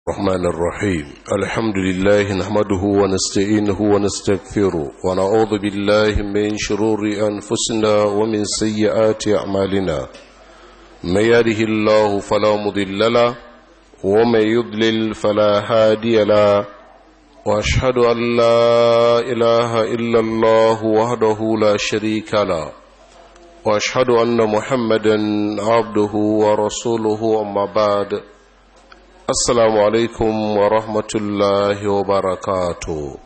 الرحمن الرحيم الحمد لله نحمده ونستعينه ونستغفره ونعوذ بالله من شرور أنفسنا ومن سيئات أعمالنا من يهده الله فلا مضل له ومن يضلل فلا هادي له وأشهد أن لا إله إلا الله وحده لا شريك له وأشهد أن محمدا عبده ورسوله أما بعد Assalamu alaikum wa rahmatullahi wa barakatu.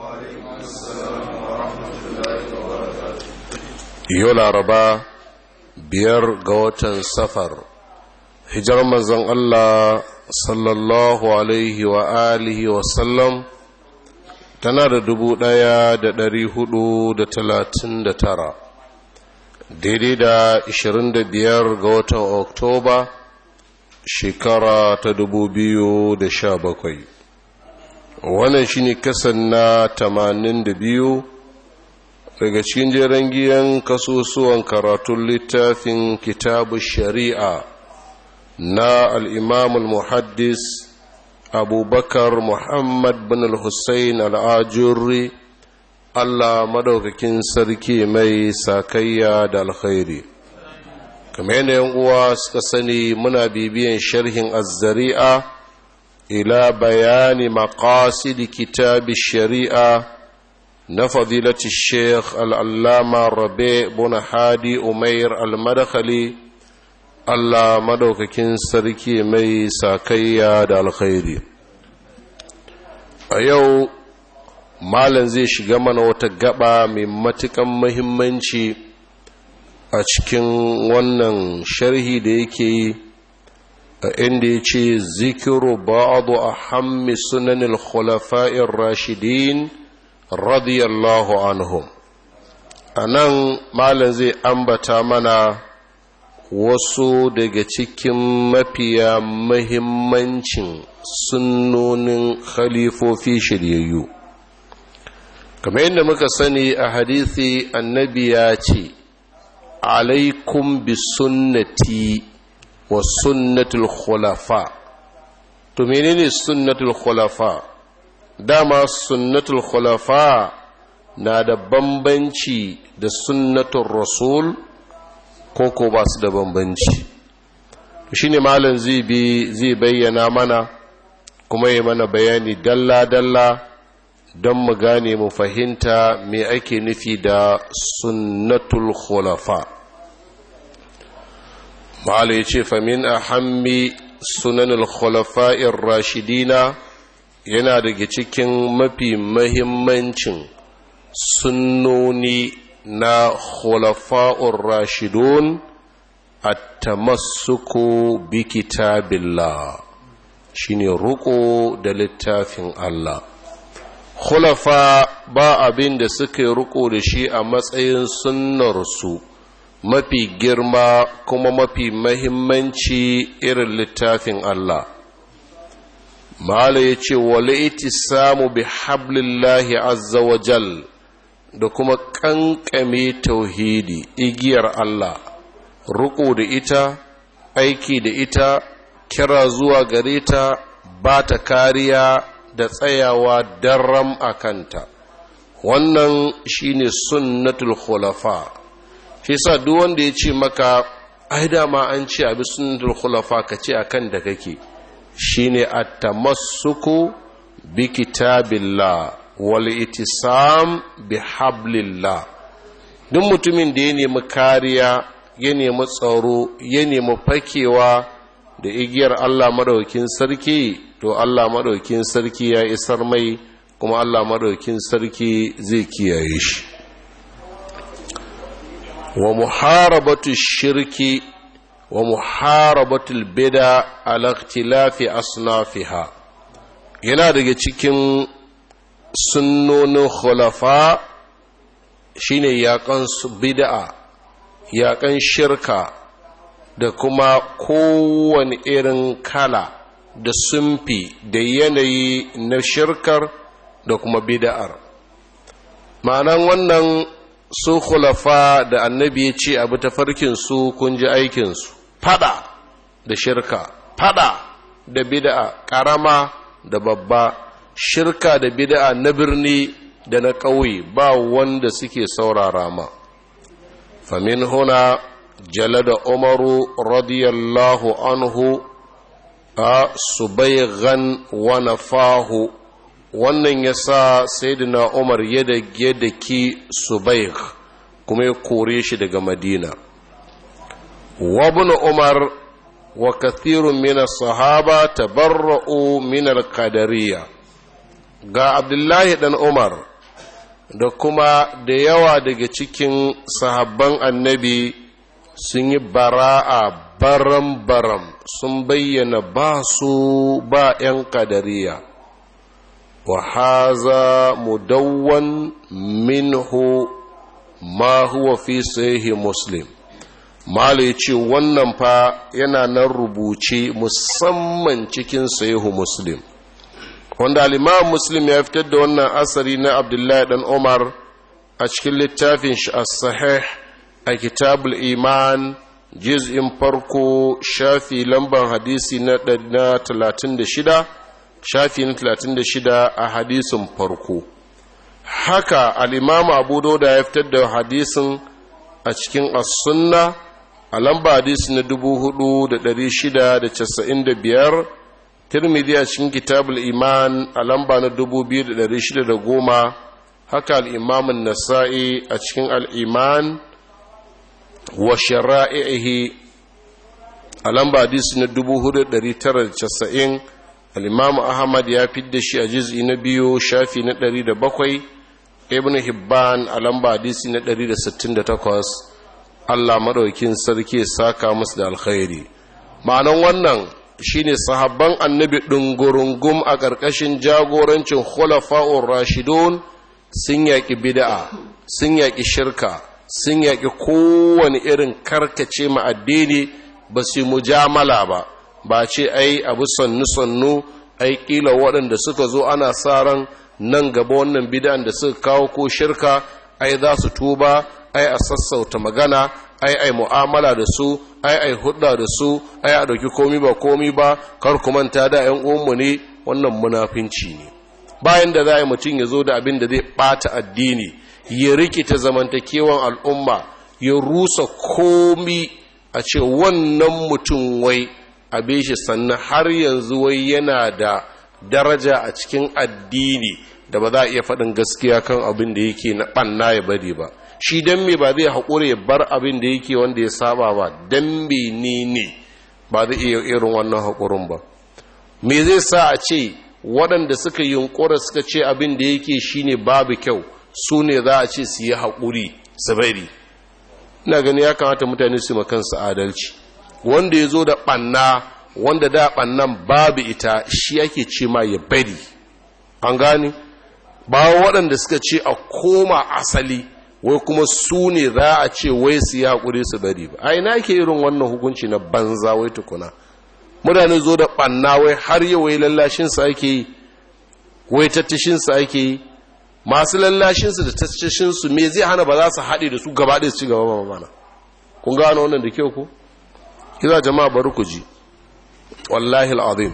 Yau laraba biyar ga watan safar, hijar manzon Allah sallallahu alaihi wa alihi wa sallam tana da dubu ɗaya da ɗari hudu da talatin da tara, daidai da ishirin da biyar ga watan Oktoba, shekara ta dubu biyu da sha bakwai wannan shine kasan na tamanin da biyu daga cikin jeren giyan kasusuwan karatun littafin kitabu shari'a na al'imamul muhaddis abubakar muhammad bin al-hussein al'ajurri allah madaukakin sarki mai sakayya da alkhairi kamar yadda yan uwa suka sani muna bibiyan sharhin azzari'a ila bayani maqasid kitab shari'a na fadilati sheikh al'allama rabe buna hadi umair al-madakhali allah madaukakin sarki mai sakayya da alkhairi a yau malam zai shiga mana wata gaba mai matukan muhimmanci a cikin wannan sharhi da yake yi a inda ya ce zikiru ba'adu a hammi sunanin khulafa'in rashidin radiyallahu anhum a nan malam zai ambata mana wasu daga cikin mafiya mahimmancin sunnonin khalifofi shiryayyu kamar yadda muka sani a hadithi annabi ya ce alaikum bi sunnati wa sunnatul khulafa to menene sunnatul khulafa dama sunnatul khulafa na da bambanci da sunnatul rasul ko ko ba su da bambanci shine malam zai bi zai bayyana mana kuma yi mana bayani dalla dalla don mu gane mu fahimta me ake nufi da sunnatul khulafa ma'ala ya ce famin a hammi sunanul khulafa'ir rashidina yana daga cikin mafi mahimmancin sunnoni na khulafa'ur rashidun at-tamassuku bi kitabillah shine ruko da littafin Allah khulafa ba abin da suka yi riko da shi a matsayin sunnarsu mafi girma kuma mafi mahimmanci irin littafin Allah mala ya ce wale iti samu bi hablillahi azza wa jal da kuma kankame tauhidi igiyar Allah riko da ita aiki da ita kira zuwa gare ta ba ta kariya da tsayawa daram a kanta wannan shine sunnatul khulafa shi sa duk wanda ya ce maka ai dama an ce abi sunnatul khulafa ka ce akan da kake shine at-tamassuku bi kitabillah wal itisam bi hablillah duk mutumin da ya nemi kariya ya nemi tsaro ya nemi fakewa da igiyar Allah madaukin sarki to Allah madaukin sarki ya isar mai kuma Allah madaukin sarki zai kiyaye shi wa muharabatu shirki wa muharabatu bida ala ikhtilafi asnafiha yana daga cikin sunnonin khulafa shine yakan bid'a yakan shirka da kuma kowane irin kala da sumfi da yanayi na shirkar da kuma bid'ar ma'anan wannan su khulafa da annabi ya ce abu tafarkinsu kun ji aikinsu fada da shirka fada da bid'a ƙarama da babba shirka da bid'a na birni da na ƙauye ba wanda suke saurara ma famin huna jalada umaru radiyallahu anhu a subaighan wa nafahu wannan ya sa sayyidina umar ya da ki subaigh kuma ya kore shi daga madina وابن عمر وكثير من الصحابة تبرؤوا من القدرية ga Abdullahi dan Umar da kuma da yawa daga cikin sahabban annabi sun yi bara'a baram-baram sun bayyana ba su ba 'yan kadariya wa haza mudawwan minhu ma huwa fi sahihi muslim Malu ya ce wannan fa yana nan rubuce musamman cikin sahihu Muslim. Wanda al'imam Muslim ya fitar da wannan asari na Abdullahi dan Umar a cikin littafin shi as-sahih a kitabul iman juz'in farko shafi lamban hadisi na 36 shafi na 36 a hadisin farko. Haka al'imam Abu Dauda ya fitar da hadisin a cikin as-sunna a lamba hadisi na dubu hudu da dari shida da casa'in da biyar tirmidhi a cikin kitabul iman a lamba na dubu biyu da dari shida da goma haka al'imamin nasa'i a cikin al'iman wa shara'ihi a lamba hadisi na dubu hudu da dari tara da casa'in al'imamu ahmad ya fidda shi a jiz'i na biyu shafi na dari da bakwai ibn hibban a lamba hadisi na dari da sittin da takwas Allah maɗaukin sarki saka musu da alkhairi ma'anan wannan shine sahabban annabi ɗungurungum a ƙarƙashin jagorancin khulafa'ur rashidun sun yaƙi bid'a sun yaƙi shirka sun yaƙi kowane irin karkace ma addini ba su mujamala ba ba ce ai abu sannu-sannu ai ƙila waɗanda suka zo ana sa ran nan gaba wannan bid'an da suka kawo ko shirka ai za su tuba ai a sassauta magana ai ai mu'amala da su ai ai hudda da su ai a dauki komi ba komi ba kar ku manta da ƴan uwanmu ne wannan munafinci ne bayan da za a yi mutum ya zo da abin da zai bata addini ya rikita zamantakewan al'umma ya rusa komi a ce wannan mutum wai abe shi sannan har yanzu wai yana da daraja a cikin addini da ba za a iya faɗin gaskiya kan abin da yake na ɓanna ya bari ba shi don me ba zai haƙura ya bar abin da yake wanda ya saba ba don me ne ne ba zai iya irin wannan haƙurin ba me zai sa a ce waɗanda suka yunƙura suka ce abin da yake shine babu kyau su ne za a ce su yi haƙuri su bari ina gani ya kamata mutane su kansu adalci wanda ya zo da ɓanna wanda da ɓannan babu ita shi ake ce ma ya bari an gani ba waɗanda suka ce a koma asali wai kuma su ne za a ce wai su yi haƙuri su bari ba a ina ke irin wannan hukunci na banza wai tukuna mutane zo da ɓanna wai har yi wai lallashinsa ake yi wai tattashinsa ake yi masu lallashinsu da tattashinsu me zai hana ba za su haɗe da su gaba ɗaya su ci gaba ba mana kun gano wannan da kyau ko kiza jama'a bari ku ji wallahi al'azim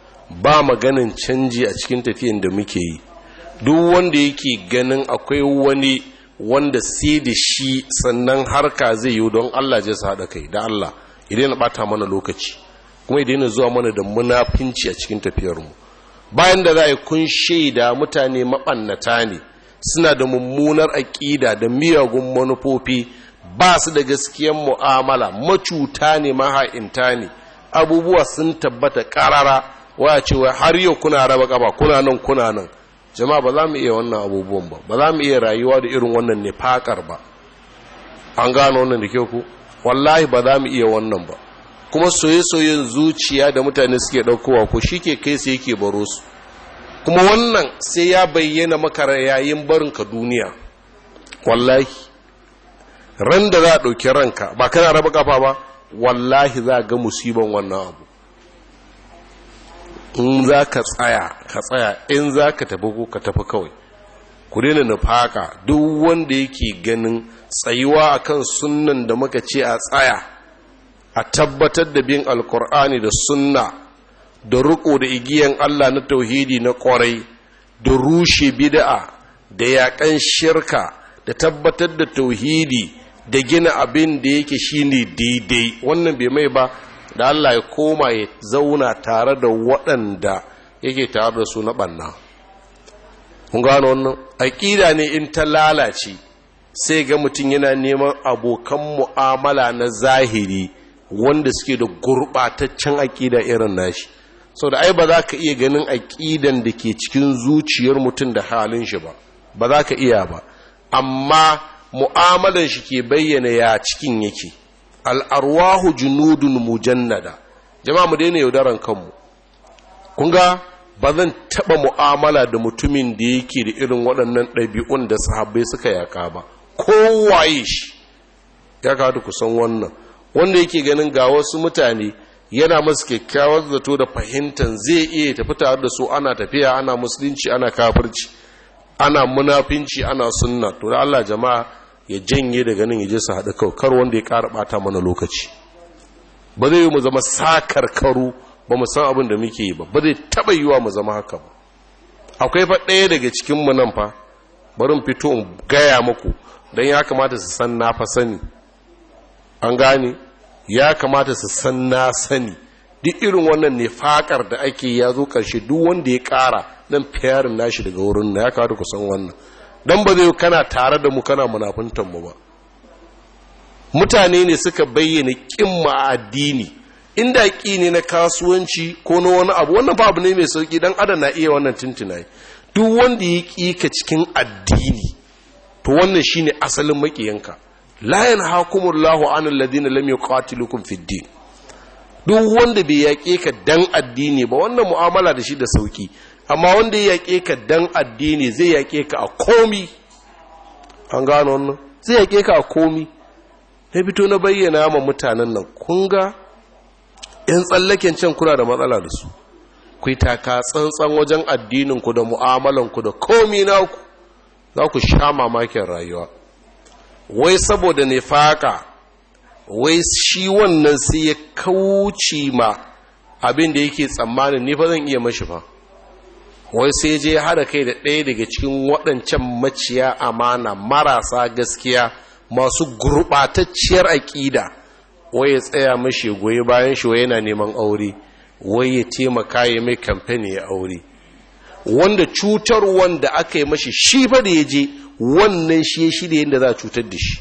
ba maganin canji a cikin tafiyan da muke yi duk wanda yake ganin akwai wani wanda sai da shi sannan harka zai yi don Allah zai sa haɗa kai da Allah idan na ɓata mana lokaci kuma idan na zuwa mana da munafinci a cikin tafiyarmu bayan da za a yi kun shaida mutane maɓannata ne suna da mummunar aƙida da miyagun manufofi ba su da gaskiyan mu'amala macuta ne maha'inta ne abubuwa sun tabbata ƙarara waya cewa har yau kuna raba ƙaba kuna nan kuna nan jama'a ba za mu iya wannan abubuwan ba ba za mu iya rayuwa da irin wannan nifakar ba an gano wannan da kyau ku wallahi ba za mu iya wannan ba kuma soye-soyen zuciya da mutane suke ɗaukowa ko shi ke kai sai yake baro su kuma wannan sai ya bayyana maka yayin barinka duniya wallahi ran da za a ɗauki ranka ba kana raba kafa ba wallahi za a ga musiban wannan abu in za ka tsaya ka tsaya in za ka tafi ko ka tafi kawai ku daina nufaka duk wanda yake ganin tsayuwa akan sunnan da muka ce a tsaya a tabbatar da bin alkur'ani da sunna da riko da igiyan Allah na tauhidi na kwarai da rushe bid'a da yaƙan shirka da tabbatar da tauhidi da gina abin da yake shine daidai wannan bai mai ba da Allah ya koma ya zauna tare da waɗanda yake tare da su na ɓanna kun gano wannan aƙida ne in ta lalace sai ga mutum yana neman abokan mu'amala na zahiri wanda suke da gurɓataccen aƙida irin nashi sau da ai ba za ka iya ganin aƙidan da ke cikin zuciyar mutum da halin shi ba ba za ka iya ba amma mu'amalan shi ke bayyana ya cikin yake al'arwahu junudun mujannada jama'a mu daina yaudaran kanmu kun ga ba zan taɓa mu'amala da mutumin da yake da irin waɗannan ɗabi'un da sahabbai suka yaka ba kowaye shi ya kawo ku san wannan wanda yake ganin ga wasu mutane yana masu kyakkyawar zato da fahimtar zai iya tafi tare da su ana tafiya ana musulunci ana kafirci ana munafinci ana sunna to da Allah jama'a ya janye daga nan ya je su haɗa kawai kar wanda ya ƙara ɓata mana lokaci ba zai yi mu zama sakar karu ba mu san abin da muke yi ba ba zai taɓa yiwa mu zama haka ba akwai fa ɗaya daga cikin mu nan fa barin fito in gaya muku don ya kamata su san na fa sani an gane ya kamata su san na sani duk irin wannan ne fakar da ake ya zo ƙarshe duk wanda ya ƙara nan fiyarin nashi daga wurin na ya kamata ku san wannan don ba zai kana tare da mu kana munafuntan mu ba mutane ne suka bayyana ƙin a addini inda ƙi ne na kasuwanci ko na wani abu wannan fa abu ne mai sauƙi dan adam na iya wannan tuntunaye duk wanda ya ƙi ka cikin addini to wannan shine asalin maƙiyanka la yanhaakumullahu anil ladina lam yuqatilukum fid din duk wanda bai yaƙe ka dan addini ba wannan mu'amala da shi da sauki amma wanda ya yaƙe ka dan addini zai yaƙe ka a komi an gano wannan zai yaƙe ka a komi na fito na bayyana ma mutanen nan kun ga yan tsallaken can kuna da matsala da su ku taka tsantsan wajen addininku da mu'amalanku da komi naku za ku sha mamakin rayuwa wai saboda nifaka wai shi wannan sai ya kauce ma abin da yake tsammanin ni fa zan iya mashi fa wai sai je hada kai da ɗaya daga cikin waɗancan maciya amana marasa gaskiya masu gurɓatacciyar aƙida wai ya tsaya mashi goyi bayan shi wai yana neman aure wai ya taimaka ya mai kamfani ya aure wanda cutar wanda aka yi mashi shi fa da ya je wannan shi ya shirya yadda za a cutar da shi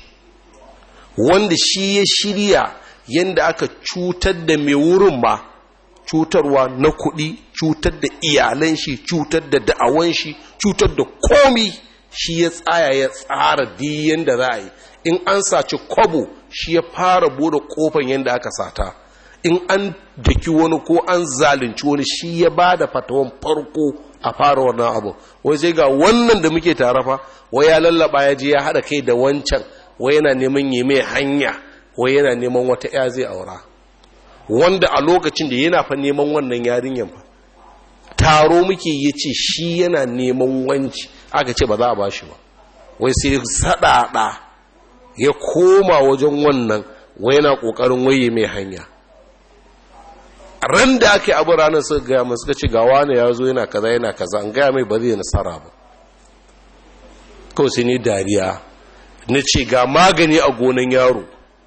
wanda shi ya shirya yadda aka cutar da mai wurin ma cutarwa na kuɗi cutar da iyalan shi cutar da da'awan shi cutar da komi shi ya tsaya ya tsara di yadda za a yi in an saci kwabo shi ya fara bude kofan yadda aka sata in an daki wani ko an zalunci wani shi ya ba da fatawan farko a fara wannan abu wai sai ga wannan da muke tare fa wai ya lallaba ya je ya haɗa kai da wancan wai yana neman yi mai hanya wai yana neman wata ya zai aura wanda a lokacin da yana fa neman wannan yarinyan fa taro muke ya ce shi yana neman wanci aka ce ba za a ba shi ba wai sai saɗaɗa ya koma wajen wannan wai yana ƙoƙarin waye mai hanya ran da ake abu ranar suka gaya mai suka ce gawa ne ya zo yana kaza yana kaza an gaya mai ba zai nasara ba kawai sai ni dariya na ce ga magani a gonan yaro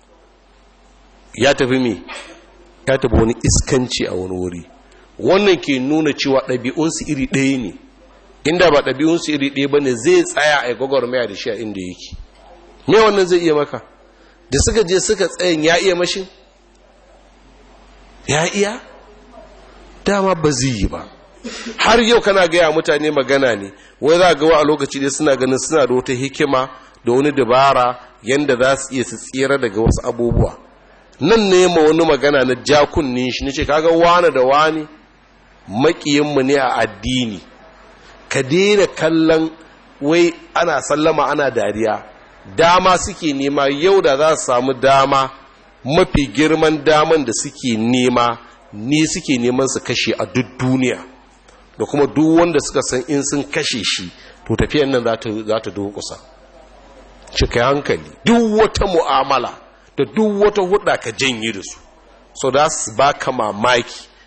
ya tafi me ya tafi wani iskanci a wani wuri wannan ke nuna cewa ɗabi'unsu iri ɗaya ne inda ba ɗabi'unsu iri ɗaya ba ne zai tsaya a gwagwarmaya da shi a inda yake me wannan zai iya maka da suka je suka tsayin ya iya mashin ya iya dama ba zai yi ba har yau kana gaya mutane magana ne wai za ga wa a lokaci dai suna ganin suna da wata hikima da wani dabara yanda za su iya su tsira daga wasu abubuwa nan ne ma wani magana na jakunnin shi nace kaga wani da wani makiyinmu ne a addini ka daina kallon wai ana sallama ana dariya dama suke nema yau da za su samu dama mafi girman daman da suke nema ni suke neman su kashe a duk duniya da kuma duk wanda suka san in sun kashe shi to tafiyan nan za ta dokusa cika hankali duk wata mu'amala da duk wata hudda ka janye da su so da su baka mamaki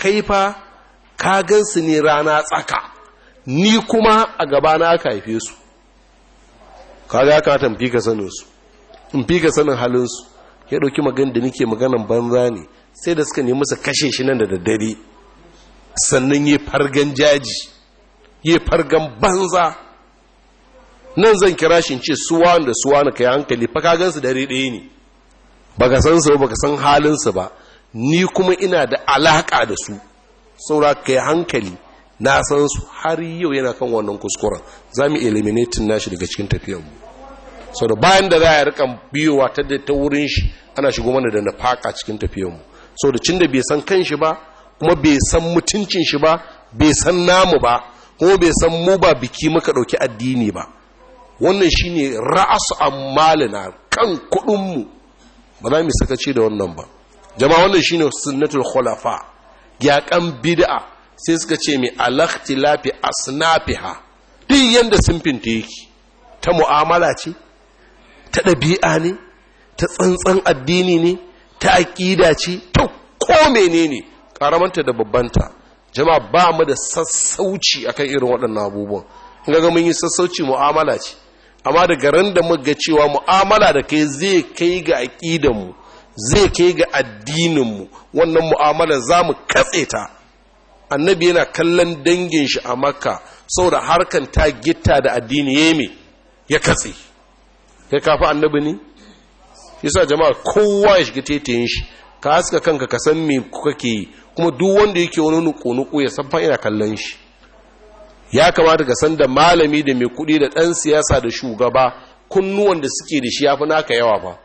kai fa ka gansu ne rana tsaka ni kuma a gabana aka haife su ka ga ka tamfi ka sanin su in fi ka sanin halin su ya dauki magana da nake maganan banza ne sai da suka nemi su kashe shi nan da daddare sannan yi fargan jaji yi fargan banza nan zan kira shi ce suwa da suwa na kai hankali fa ka gansu dare ɗaya ne baka san su baka san halin su ba ni kuma ina da alaka da su saura kai hankali na san su har yau yana kan wannan kuskuren za mu eliminating nashi daga cikin tafiyanmu sau da bayan da za a rika biyowa ta da ta wurin shi ana shigo mana da nafaka cikin tafiyanmu sau da cin da bai san kan shi ba kuma bai san mutuncin shi ba bai san namu ba kuma bai san mu ba biki muka ɗauki addini ba wannan shine ra'asu ammalina kan kuɗinmu ba za mu sakaci da wannan ba jama'a wannan shine sunnatul khulafa yaƙan bid'a sai suka ce mai alaktilafi asnafiha duk yanda simfinta yake ta mu'amala ce ta ɗabi'a ne ta tsantsan addini ne ta aƙida ce ta ko menene karamanta da babbanta jama'a ba mu da sassauci akan irin waɗannan abubuwan in ga mun yi sassauci mu'amala ce amma daga ran da muka cewa mu'amala da kai zai kai ga aƙidanmu zai kai ga addininmu wannan mu'amala za mu katse ta annabi yana kallon dangin shi a makka saboda harkan ta gitta da addini ya me ya katse kai kafa annabi ne yasa jama'a kowa ya shiga tetayin shi ka haska kanka ka san me kake yi kuma duk wanda yake wani nuku-nuku ya san fa ina kallon shi ya kamata ka san da malami da mai kuɗi da ɗan siyasa da shugaba kunnuwan da suke da shi ya fi naka yawa fa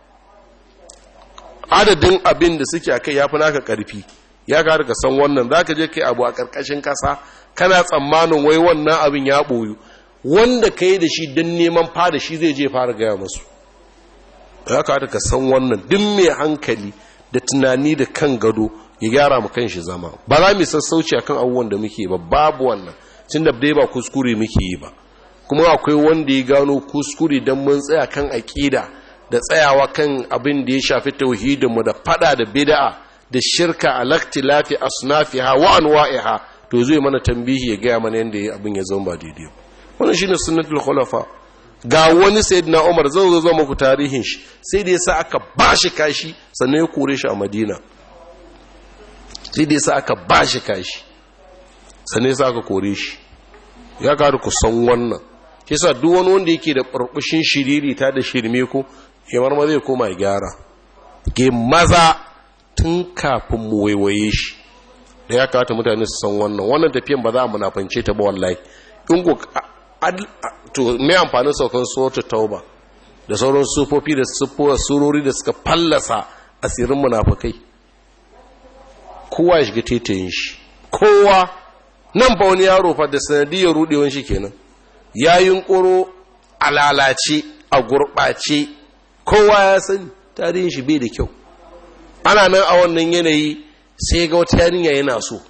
adadin abin da suke a kai ya fi naka ƙarfi ya kamata ka san wannan za ka je kai abu a ƙarƙashin ƙasa kana tsammanin wai wannan abin ya ɓoyu wanda ka yi da shi don neman fada shi zai je fara gaya masu ya kamata ka san wannan duk mai hankali da tunani da kan gado ya gyara mu kan shi zama ba za mu sassauci akan abubuwan da muke ba babu wannan tun da dai ba kuskure muke yi ba kuma akwai wanda ya gano kuskure don mun tsaya kan aƙida da tsayawa kan abin da ya shafi tauhidinmu da fada da bid'a da shirka a laktilafi asnafiha wa anwa'iha to zai mana tambihi ya gaya mana yadda abin ya zama ba daidai wannan shine sunnatul khulafa ga wani sayyidina Umar zan zo zo muku tarihin shi sai da yasa aka bashi kashi sannan ya kore shi a Madina sai da yasa aka bashi kashi sannan yasa aka kore shi ya karu ku san wannan yasa duk wani wanda yake da burbushin shiriri ta da shirme ko ya marma zai koma ya gyara ke maza tun kafin mu waiwaye shi da ya kawata mutane su san wannan wannan tafiyan ba za a munafance ta ba wallahi in ko to me amfanin saukan suratul tauba da sauran sufofi da sufuwa surori da suka fallasa asirin munafukai kowa ya shiga tetayin shi kowa nan ba wani yaro fa da sanadiyar rudewan shi kenan ya yunkuro a lalace a gurɓace kowa ya sani tarihin shi bai da kyau ana nan a wannan yanayi sai ga wata yarinya yana so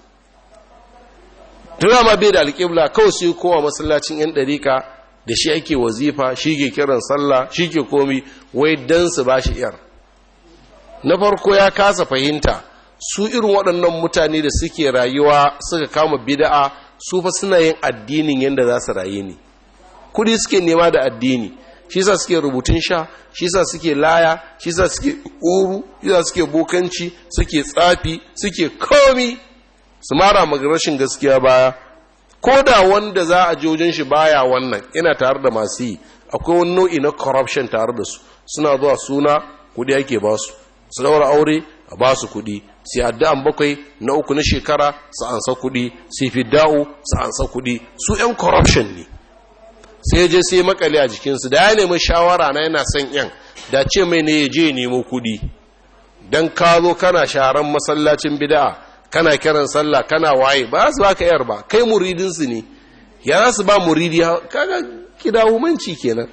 tuna ma bai da alƙibla kawai sai kowa masallacin yan ɗarika da shi ake wazifa shi ke kiran sallah shi ke komi wai dan su ba shi yar na farko ya kasa fahimta su irin waɗannan mutane da suke rayuwa suka kama bida'a su fa suna yin addinin yadda za su rayu ne kudi suke nema da addini shi sa suke rubutun sha shi sa suke laya shi sa suke uru shi sa suke bokanci suke tsafi suke komi su mara rashin gaskiya baya ko da wanda za a wajen shi baya wannan ina tare da masu yi akwai wani nau'i na corruption tare da su suna zuwa suna kudi ake ba su su daura aure a ba su kudi sai addu'an bakwai na uku na shekara su ansa kudi sai fidda'u su ansa kudi su yan corruption ne sai je sai makale a jikinsu da ya nemi shawara na yana son yan da ce mai ne ya je nemo kudi don ka zo kana sharan masallacin bida'a kana kiran sallah kana waye ba su baka yar ba kai muridinsu ne ya za su ba muridi kaga kidahumanci kenan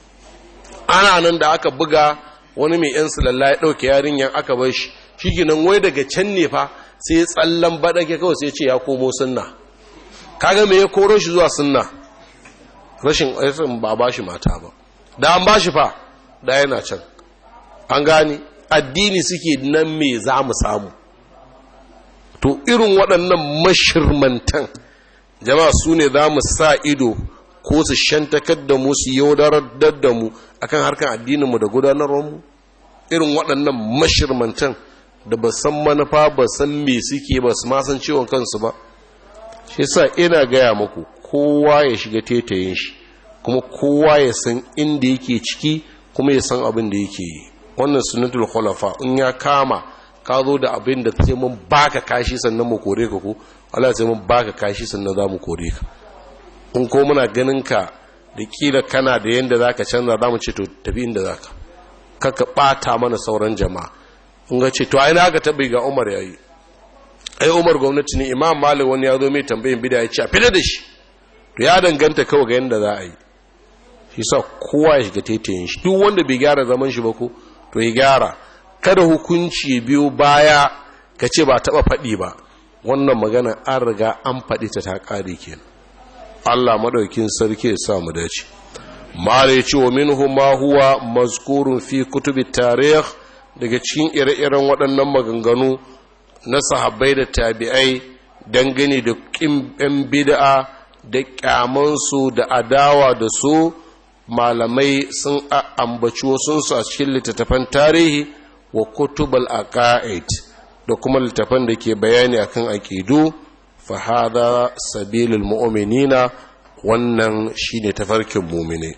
ana nan da aka buga wani mai yan sulalla ya ɗauke yarinyan aka bar shi shi wai daga can ne fa sai ya tsallan baɗake kawai sai ce ya komo sunna kaga me ya koro shi zuwa sunna rashin aisin ba ba shi mata ba da an ba shi fa da yana can an gani addini suke nan me za mu samu to irin waɗannan mashirmantan jama'a su ne za mu sa ido ko su shantakar da mu su yaudarar da mu akan harkar addininmu da gudanarwarmu irin waɗannan mashirmantan da ba san manufa ba san me suke ba su ma san ciwon kansu ba shi sa ina gaya muku kowa ya shiga tetayin shi kuma kowa ya san inda yake ciki kuma ya san abin da yake yi wannan sunnatul khulafa in ya kama ka zo da abin da sai mun baka kashi sannan mu kore ka ko Allah sai mun baka kashi sannan za mu kore ka in ko muna ganin ka da kila kana da yanda zaka canza za mu ce to tafi inda zaka kaka bata mana sauran jama'a in ga ce to ai na ga tabi ga Umar yayi ai Umar gwamnati ne Imam Malik wani ya zo mai tambayin bid'a ya ce a fita da shi to ya danganta kawai ga yanda za a yi shi sa kowa ya shiga taitayin shi duk wanda bai gyara zaman shi ba ko to ya gyara kada hukunci ya biyo baya ka ce ba taba faɗi ba wannan magana an riga an faɗi ta ta ƙare kenan Allah madaukin sarki ya sa mu dace mala ya ce wa minhu ma huwa mazkurun fi kutubi tarikh daga cikin ire-iren waɗannan maganganu na sahabbai da tabi'ai dangane da ƙin bid'a da ƙyamansu da adawa da su malamai sun ambaci wasunsu a cikin littattafan tarihi wa kutubal aqaid da kuma littattafan da ke bayani akan aqidu fa hada sabilul mu'minina wannan shine tafarkin mu'mine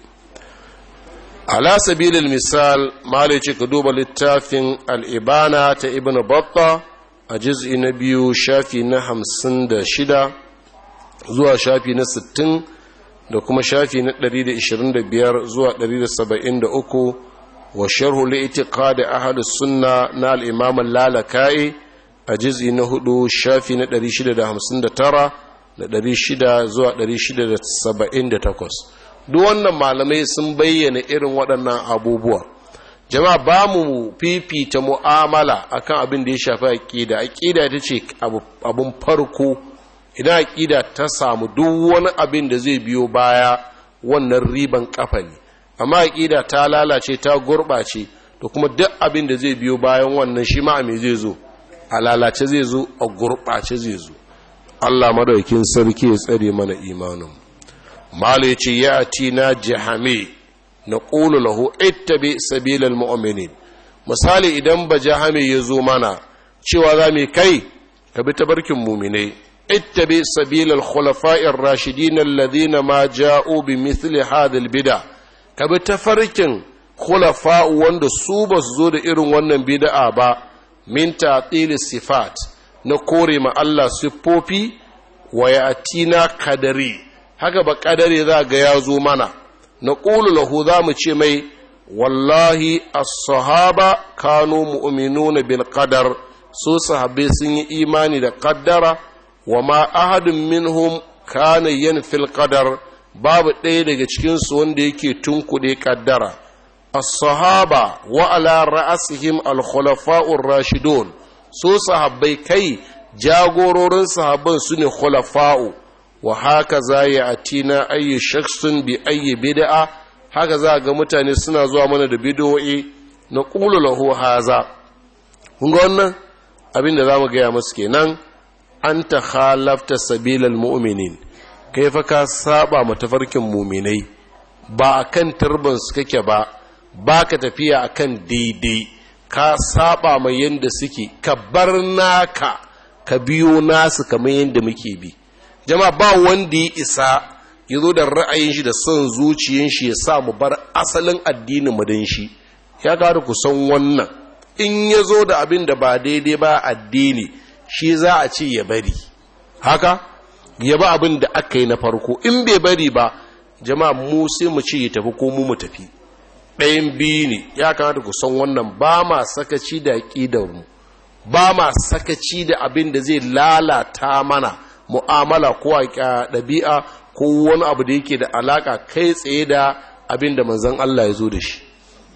ala sabilil misal malai ce ka duba littafin al-ibana ta ibnu batta a juz'i na biyu shafi na hamsin da shida zuwa shafi na sittin da kuma shafi na 125 zuwa 173 wa sharhu li'tiqad ahlus sunna na al-imam al-lalakai a juz'i na hudu shafi na 659 da 600 zuwa 678 duk wannan malamai sun bayyana irin waɗannan abubuwa jama'a ba mu fifita mu'amala akan abin da ya shafi aqida aqida ita ce abun farko idan aƙida ta samu duk wani abin da zai biyo baya wannan riban kafa ne amma aƙida ta lalace ta gurɓace da kuma duk abin da zai biyo bayan wannan shi ma me zai zo a lalace zai zo a gurɓace zai zo Allah madaukin sarki ya tsare mana imanin mala ya ce ya ati na jahame na ƙulu lahu ittabi sabilal mu'minin misali idan ba jahame ya zo mana cewa za mu kai ka bi tabarkin muminai اتبع سبيل الخلفاء الراشدين الذين ما جاءوا بمثل هذا البدع كبي تفركن خلفاء wanda su ba su zo da irin wannan bid'a ba min ta'til sifat na kore ma Allah siffofi wa yatina kadari haka ba kadari za ga ya zo mana na qulu lahu za mu ce mai wallahi as-sahaba kanu mu'minuna bil qadar su sahabbai sun yi imani da qaddara wa ma ahadun minhum kana yanfil qadar babu ɗaya daga cikinsu wanda yake tunkuɗe ƙaddara as-sahaba wa ala ra'asihim al-khulafa'ur rashidun su sahabbai kai jagororin sahabban su ne khulafa'u wa haka za ya atina ayyi shakhsun bi ayyi bid'a haka za ga mutane suna zuwa mana da bid'o'i na qulu lahu haza kun ga wannan abin da zamu gaya musu kenan an ta halafta sabilal mu'minin kai fa ka saba matafarkin muminai ba akan turban su kake ba ba ka tafiya akan daidai ka saba mai yanda suke ka bar naka ka biyo nasu kamar yanda muke bi jama'a ba wanda ya isa ya zo da ra'ayin shi da son zuciyin shi ya sa mu bar asalin addinin mu dan shi ya gada ku san wannan in ya zo da abin da ba daidai ba addini shi za a ce ya bari haka ya ba abin da aka yi na farko in bai bari ba jama'a mu sai mu ce ya tafi ko mu mu tafi ɗayan biyu ne ya kamata ku san wannan ba ma sakaci da mu ba ma sakaci da abin da zai lalata mana mu'amala ko a ɗabi'a ko wani abu da yake da alaka kai tsaye da abin da manzon Allah ya zo da shi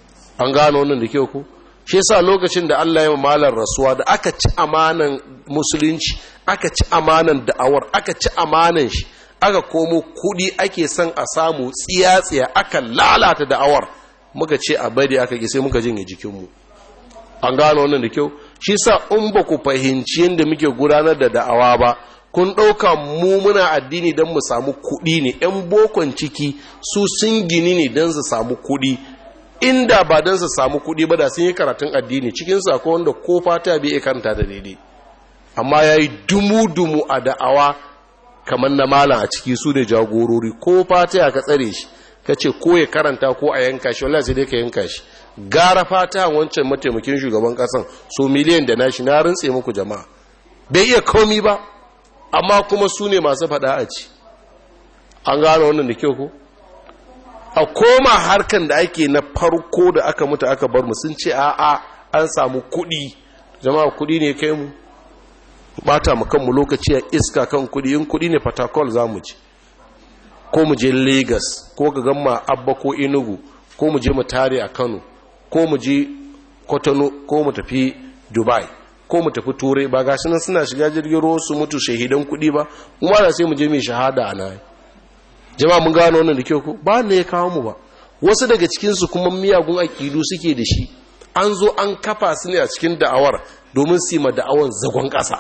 an gano wannan da kyau ko shi yasa lokacin da Allah ya malar rasuwa da aka ci amanan musulunci aka ci amanan da'awar aka ci amanan shi aka komo kudi ake son a samu tsiya-tsiya aka lalata da'awar muka ce a bari aka ki sai muka jinye jikinmu an gano wannan da kyau shi sa in ba ku fahimci yadda muke gudanar da da'awa ba kun ɗauka mu muna addini don mu samu kuɗi ne 'yan bokon ciki su sun gini ne don su samu kuɗi inda ba don su samu kuɗi ba da sun yi karatun addini cikin sako wanda ko fata bai iya karanta da daidai amma ya yi dumu-dumu a da'awa kamar na malam a ciki su da jagorori ko fata ya ka tsare shi ka ce ko ya karanta ko a yanka shi wallahi sai dai ka yanka shi gara fata wancan mataimakin shugaban kasan so miliyan da nashi na rintse muku jama'a bai iya komi ba amma kuma su ne masu faɗa a ci an gano wannan da kyau ko a koma harkan da ake na farko da aka mutu aka bar mu sun ce a'a an samu kuɗi jama'a kuɗi ne kai mu bata mu kanmu lokaci a iska kan kuɗi in kuɗi ne fatakol za mu ci ko mu je lagos ko ga gamma abba ko enugu ko mu je mu tare a kano ko mu je kotono ko mu tafi dubai ko mu tafi turai ba gashi nan suna shiga jirgin ruwa su mutu shahidan kuɗi ba mu ba sai mu je mai shahada a nan jama'a mun gano wannan da kyau ko ba ne ya kawo mu ba wasu daga cikin su kuma miyagun aƙidu suke da shi an zo an kafa su ne a cikin da'awar domin su yi ma da'awar zagon ƙasa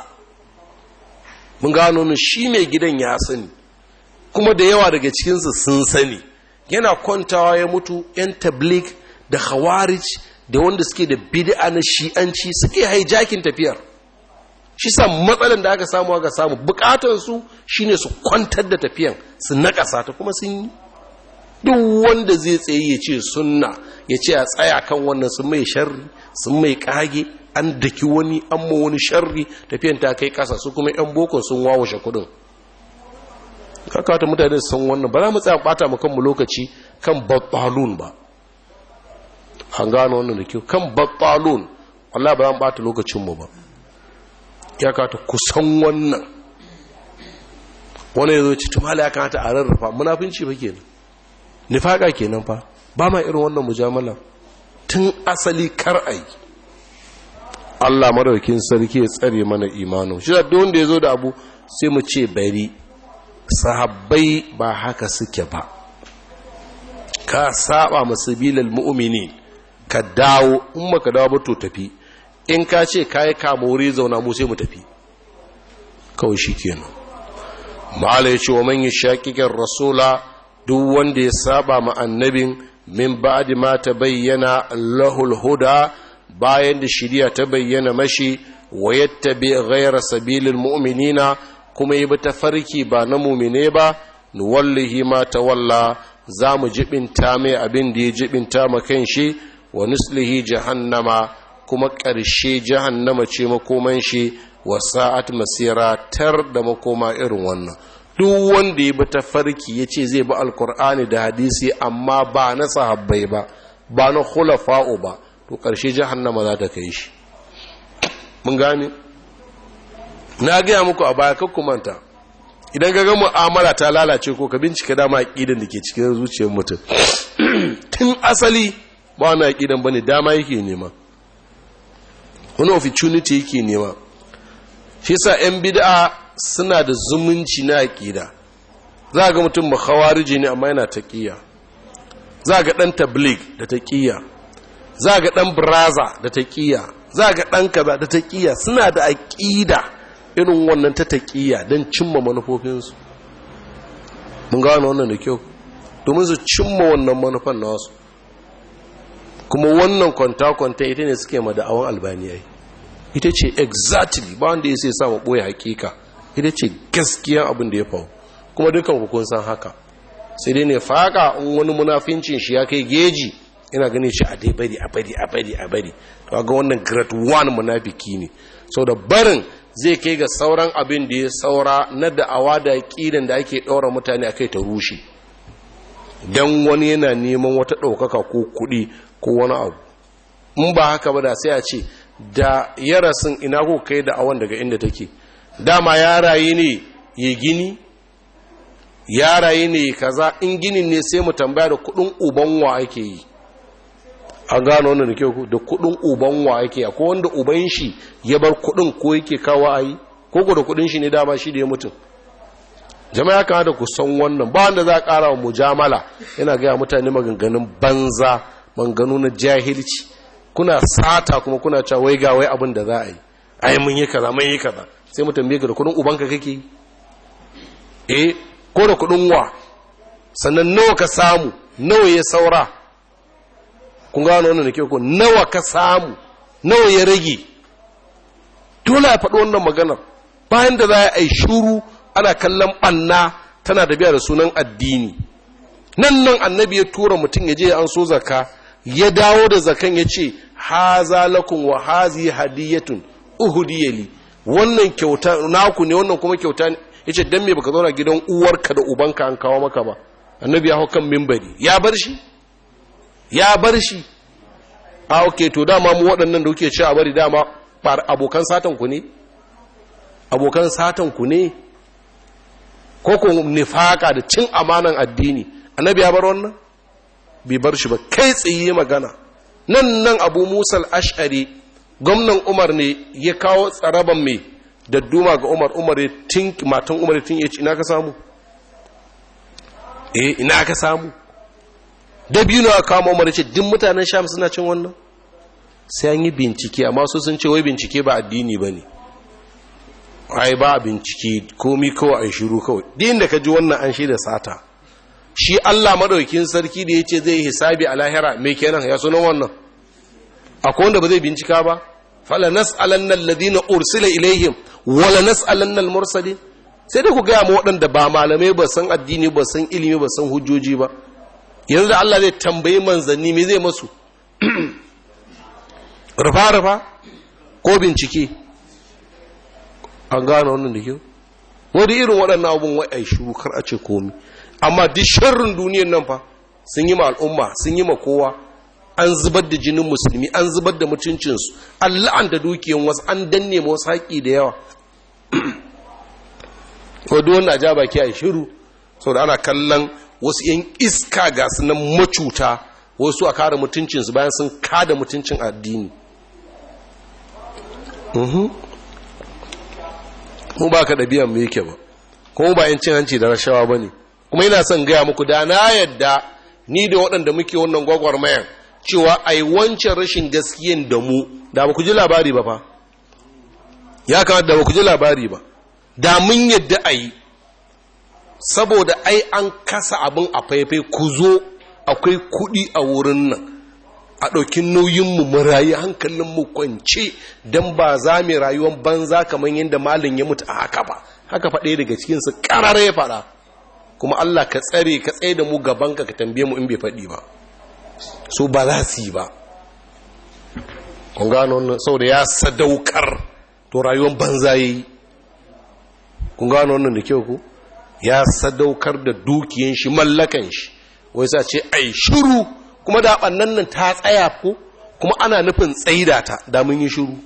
mun gano wannan shi mai gidan ya sani kuma da yawa daga cikinsu sun sani yana kwantawa ya mutu 'yan tablik da khawarij da wanda suke da bid'a na shi'anci suke hijacking tafiyar shi sa matsalan da aka samu aka samu bukatansu shine su kwantar da tafiyan su nakasa ta kuma sun yi duk wanda zai tsaye ya ce sunna ya ce a tsaya kan wannan sun mai sharri sun mai kage an daki wani an ma wani sharri tafiyan ta kai kasa su kuma yan boko sun wawashe kudin kakata mutane sun wannan ba za mu tsaya bata mu kanmu lokaci kan battalun ba an gano wannan da kyau kan battalun Allah ba za bata lokacinmu ba ya kata kusan wannan wani ya zo ci tumala ya kamata a rarrafa munafinci ba kenan nifaka kenan fa ba ma irin wannan mujamala tun asali kar ai Allah madaukin sarki ya tsare mana imanin shi da wanda ya zo da abu sai mu ce bari sahabbai ba haka suke ba ka saba masabilal mu'minin ka dawo in maka dawo ba to tafi in ka ce kai ka more zauna mu sai mu tafi kawai shikenan mala yace wa man yashaqiqir rasula duk wanda ya saba ma annabin min ba'di ma tabayyana lahul huda bayan da shiriya ta bayyana mashi wa yattabi ghayra sabilil mu'minina kuma yi ta farki ba na mumine ba nuwallihi ma tawalla za mu jibinta mai abin da ya jibinta ma kan shi wa nuslihi jahannama kuma ƙarshe jahannama ce makoman shi wa sa'at masira tar da makoma irin wannan duk wanda ya bi ta farki ya ce zai bi alkur'ani da hadisi amma ba na sahabbai ba ba na khulafa'u ba to ƙarshe jahannama za ta kai shi mun gane na gaya muku a baya kakku manta idan ga mu'amala ta lalace ko ka bincika dama aqidan da ke cikin zuciyar mutum tun asali ba wani aqidan bane dama yake nema wani opportunity yake nema shi yasa yan bid'a suna da zumunci na aqida za ga mutum makhawariji ne amma yana taqiya za ga dan tabligh da taqiya za ga dan braza da taqiya za ga dan kaza da taqiya suna da aqida irin wannan ta taƙiya don cimma manufofinsu mun gano wannan da kyau domin su cimma wannan manufan nasu kuma wannan kwanta-kwanta ita ne suke ma da'awan albaniyai ita ce exactly ba wanda ya sai samu ɓoye hakika ita ce gaskiya abin da ya faru kuma dukan kun san haka sai dai ne faka in wani munafincin shi ya kai geji ina ganin shi a dai bari a bari a bari a bari to ga wannan grade 1 munafiki ne sau da barin zai kai ga sauran abin da ya saura na da'awa da ƙidan da ake ɗaura mutane a kai ta rushe don wani yana neman wata ɗaukaka ko kuɗi ko wani abu in ba haka ba da sai a ce da ya rasin ina ko kai da'awan daga inda take dama ya rayu ne ya gini ya rayu ne kaza in ginin ne sai mu tambaya da kuɗin uban wa ake yi an gano wannan da kyau da kudin uban wa yake akwai wanda uban shi ya bar kudin ko yake kawo ayi ko ko da kudin shi ne dama shi da ya mutum jama'a kan da ku san wannan ba wanda za a kara wa mujamala yana ga mutane maganganun banza maganganu na jahilci kuna sata kuma kuna cewa wai ga wai abin da za a yi ai mun yi kaza mun yi kaza sai mu tambaye ka da kudin ubanka kake eh ko da kudin wa sannan nawa ka samu nawa ya saura kun gano wannan da ke ko nawa ka samu nawa ya rage dole a faɗi wannan maganar bayan da za a yi shuru ana kallon ɓanna tana da biya da sunan addini nan nan annabi ya tura mutum ya je an so zaka ya dawo da zakan ya ce haza lakum wa hazi hadiyatun uhudiyali wannan kyauta naku ne wannan kuma kyauta ne yace dan me baka zauna gidan uwarka da ubanka an kawo maka ba annabi ya hau kan mimbari ya bar shi ya bar shi a oke to dama mu waɗannan da kuke ci a bari dama abokan satan ku ne abokan satan ku ne ko ku nifaka da cin amanan addini annabi ya bar wannan bai bar shi ba kai tsaye magana nan nan abu musal ash'ari gwamnan umar ne ya kawo tsaraban mai da duma ga umar umar ya tink matan umar ya tink ya ce ina ka samu eh ina ka samu da biyu na kama umar ya ce duk mutanen sham suna cin wannan sai an yi bincike amma su sun ce wai bincike ba addini ba ne ai ba bincike komi kawai an shiru kawai din da ka ji wannan an shi da sata shi Allah madaukin sarki da ya ce zai hisabi a lahira mai kenan ya sunan wannan akwai wanda ba zai bincika ba fala nas'alanna alladhina ursila ilaihim wala nas'alanna almursalin sai dai ku gaya mu waɗanda ba malamai ba san addini ba san ilimi ba san hujjoji ba yanzu da Allah zai tambayi manzanni me zai masu rufa rufa ko bincike an gane wannan da kyau wani irin waɗannan abun wai ai shiru kar a ce komi amma duk sharrin duniyan nan fa sun yi ma al'umma sun yi ma kowa an zubar da jinin musulmi an zubar da mutuncinsu an la'anta dukiyan wasu an danne ma wasu haƙi da yawa ko duk wannan ja baki a shiru saboda ana kallon wasu yan iska ga su nan macuta wasu a kare mutuncinsu bayan sun kada mutuncin addini mu ba ka ɗabi'an mu yake ba kuma ba yin cin hanci da rashawa ba ne kuma yana son gaya muku da na yadda ni da waɗanda muke wannan gwagwarmayan cewa a yi wancan rashin gaskiyan da mu da ba ku ji labari ba fa ya kamata da ba ku ji labari ba da mun yadda a yi saboda ai an kasa abin a faifai ku zo akwai kuɗi a wurin nan a ɗauki nauyinmu mu rayu hankalinmu kwance don ba za mu rayuwar banza kamar yadda malin ya mutu a haka ba haka faɗe daga cikinsu ƙarar ya faɗa kuma Allah ka tsare ka tsaye da mu gabanka ka tambaye mu in bai faɗi ba so ba za su yi ba kun gano wannan saboda ya sadaukar to rayuwar banza ya yi kun gano wannan da kyau ku ya sadaukar da dukiyan shi mallakan shi wai sa ce ai shiru kuma da ɓannan nan ta tsaya ko kuma ana nufin tsaida ta da mun yi shiru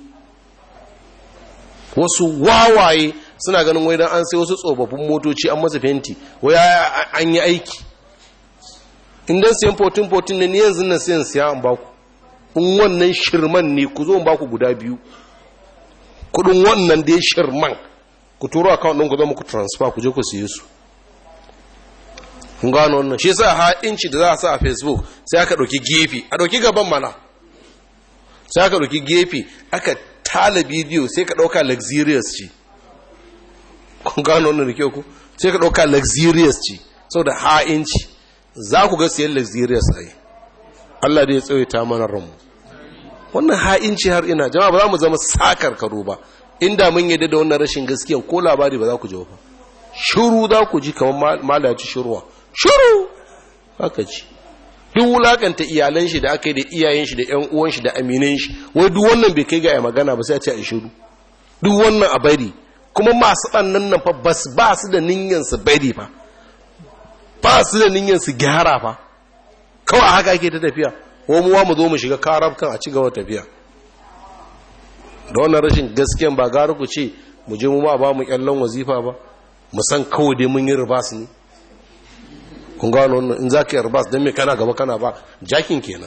wasu wawaye suna ganin wai dan an sai wasu tsofaffin motoci an masa fenti wai an yi aiki indan siyan 14-14 ne ni yanzu nan siyan siya an baku in wannan shirman ne ku zo baku guda biyu kudin wannan da ya shirman ku turo account ɗin ku zo muku transfer ku je ku siye su kun gano wannan shi sa ha inci da za a sa a facebook sai aka ɗauki gefe a ɗauki gaban mana sai aka ɗauki gefe aka tala bidiyo sai ka ɗauka luxurious ce kun gano wannan da kyau ku sai ka ɗauka luxurious ce saboda ha inci za ku ga siyan luxurious a yi Allah da ya tsawaita mana ranmu wannan ha'inci har ina jama'a ba za mu zama sakar karo ba inda mun yadda da wannan rashin gaskiya ko labari ba za ku ji ba shuru za ku ji kamar malaci shuruwa shuru haka ci duk wulakanta iyalan shi da aka yi da iyayen shi da ƴan uwan shi da aminan shi wai duk wannan bai kai ga magana ba sai a ce a shiru duk wannan a bari kuma masu ɓannan nan fa bas ba su da niyyar su bari fa ba su da niyyar su gyara fa kawai haka ake ta tafiya ko muwa mu zo mu shiga karabkan a ci gaba tafiya da wannan rashin gaskiyan ba gara ku ce mu je mu ma ba mu kyallon wazifa ba mu san kawai dai mun yi ribas ne kun gano wannan in za ka yi ribas don me kana gaba kana ba jakin kenan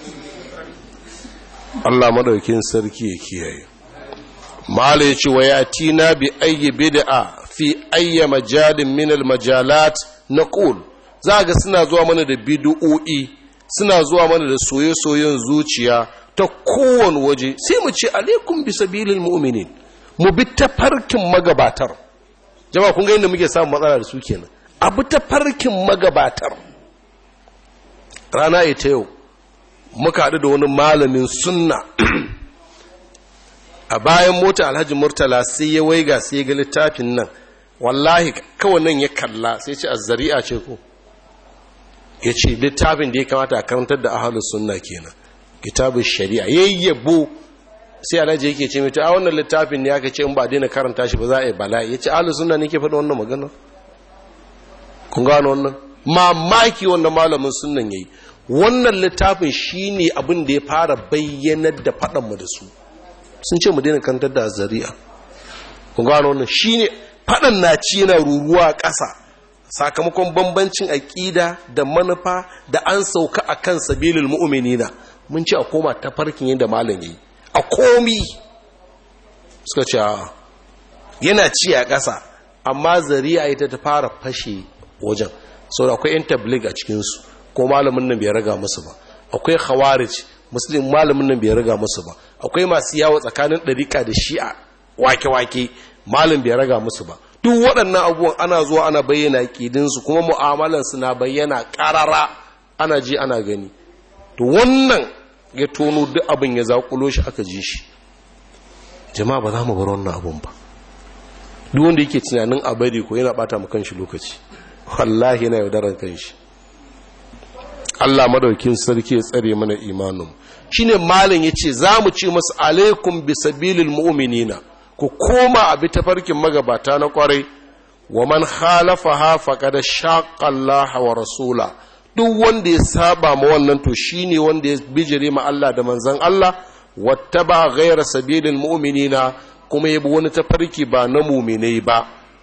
Allah madaukin sarki ya kiyaye mala ya ce wa ya tina bi ayyi bid'a fi ayyi majalin min al majalat naqul za ga suna zuwa mana da bid'o'i suna zuwa mana da soye-soyen zuciya ta kowane waje sai mu ce alaikum bi sabilil mu'minin mu bi ta farkin magabatar jama'a kun ga inda muke samun matsala da su kenan abu ta farkin magabatar rana ita yau muka haɗu da wani malamin sunna a bayan mota alhaji murtala sai ya waiga sai ya ga littafin nan wallahi kawai nan ya kalla sai ce azzari'a ce ko ya ce littafin da ya kamata a karantar da ahalus sunna kenan kitabun shari'a yayyabo sai alhaji yake ce mai a wannan littafin ne aka ce in ba daina karanta shi ba za a yi bala'i ya ce ahalus sunna ne ke faɗi wannan magana kun gano wannan mamaki wanda malamin sunnan yayi wannan littafin shine abin da ya fara bayyanar da faɗanmu da su sun ce mu daina kantar da zari'a kun gano wannan shine faɗan na ci yana ruruwa ƙasa sakamakon bambancin aƙida da manufa da an sauka a kan sabilin mu'uminina mun ce a koma ta farkin yadda malam yi a komi suka ce yana ci a ƙasa amma zari'a ita ta fara fashe wajen sau da akwai 'yan tablig a cikinsu ko malamin nan bai raga musu ba akwai khawarij muslim malamin nan bai raga musu ba akwai masu yawo tsakanin ɗarika da shi'a wake-wake malam bai raga musu ba duk waɗannan abubuwan ana zuwa ana bayyana ƙidinsu kuma mu'amalansu na bayyana ƙarara ana ji ana gani to wannan ya tono duk abin ya zaƙulo shi aka ji shi jama'a ba za mu bar wannan abun ba duk wanda yake tunanin a bari ko yana ɓata mu kanshi lokaci wallahi yana yaudaran kanshi Allah madaukin sarki ya tsare mana imanin shine malam yace zamu ce masu alaikum bisabilil mu'minina ku koma a bi tafarkin magabata na kwarai wa man khalafaha faqad shaqqa Allah wa rasula duk wanda ya saba ma wannan to shine wanda ya bijire ma Allah da manzon Allah wattaba ghayra sabilil mu'minina kuma yabi wani tafarki ba na mu'minai ba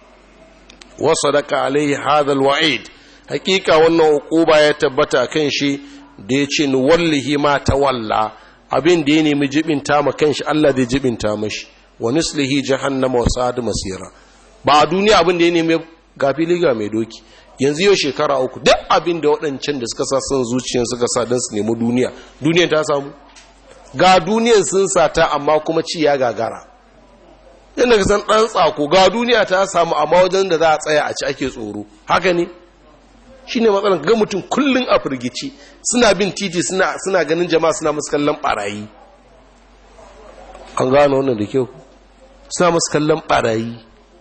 wa sadaqa alaihi hadha alwa'id hakika wannan hukuba ya tabbata kan shi da ya ce wallahi ma ta walla abin da ya nemi jibinta ma kanshi Allah zai jibinta mashi wa nuslihi jahannama wa sa'ad masira ba a duniya abin da ya nemi gafi liga mai doki yanzu yau shekara uku duk abin da waɗancan da suka sa son zuciyar suka sa don su nemi duniya duniyan ta samu ga duniyan sun sata amma kuma ci ya gagara yadda ka san ɗan tsako ga duniya ta samu amma wajen da za a tsaya a ci ake tsoro haka ne shi ne matsalar ga mutum kullum a firgici suna bin titi suna ganin jama'a suna musu kallon barayi an gano wannan da kyau suna musu kallon barayi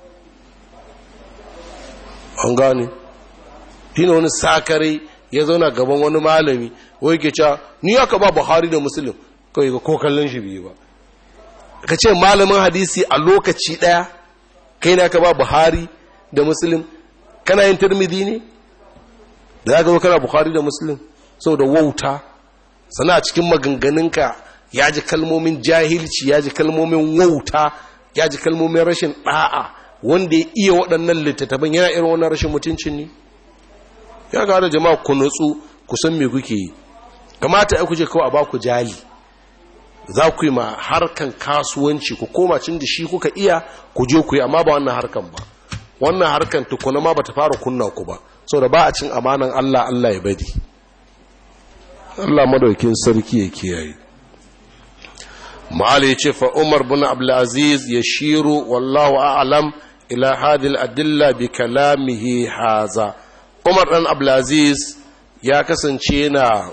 an gane shi ne wani sakare ya zauna gaban wani malami wai ke cewa ni aka ba buhari da musulun kawai ga ko kallon shi biyu ba ka ce malamin hadisi a lokaci daya kai na ka ba buhari da musulun kana yin turmidi ne da ya gaba kana bukhari da muslim da wauta sana a cikin maganganunka ya ji kalmomin jahilci ya ji kalmomin wauta ya ji kalmomin rashin ɗa'a wanda ya iya waɗannan littattafan yana irin wannan rashin mutuncin ne ya ga da jama'a ku nutsu ku san me kuke yi kamata ya kuje kawai a ba ku jali za ku yi ma harkan kasuwanci ku koma cin da shi kuka iya ku je ku yi amma ba wannan harkan ba wannan harkan tukuna ma ba ta fara kunna ku ba sau da ba a cin amanan Allah Allah ya bari Allah madaukin sarki ya kiyaye ma'ala ya ce fa umar bin abdulaziz ya shiru wallahu a'lam ila hadil adilla bi kalamihi haza umar dan abdulaziz ya kasance yana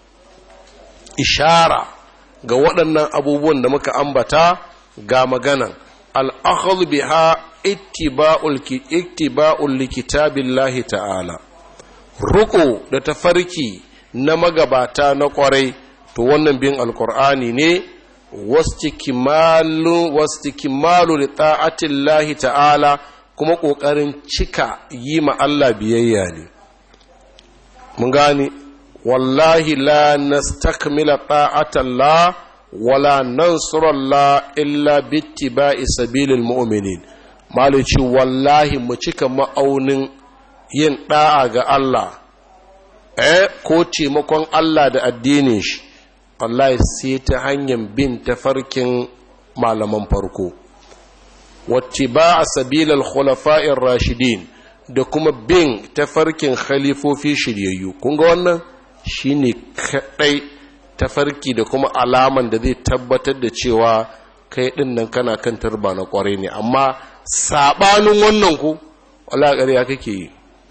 ishara ga waɗannan abubuwan da muka ambata ga maganan al'akhadhu biha ittiba'ul ittiba'ul likitabillahi ta'ala ruko da tafarki na magabata na kwarai to wannan bin alqur'ani ne wastikimalu wastikimalu li ta'atillahi ta'ala kuma kokarin cika yi ma Allah biyayya ne mun gani wallahi la nastakmila ta'atallah wala nansurallah illa bittiba'i sabilil mu'minin malici wallahi mu cika ma'aunin yin da'a ga Allah eh ko taimakon Allah da addinin shi wallahi sai ta hanyar bin tafarkin malaman farko wacce ba a sabilal khulafa'ir rashidin da kuma bin tafarkin khalifofi shiryayyu kun ga wannan shine kadai tafarki da kuma alaman da zai tabbatar da cewa kai ɗin nan kana kan turba na kwarai ne amma saɓanin wannan ku wala ƙarya kake yi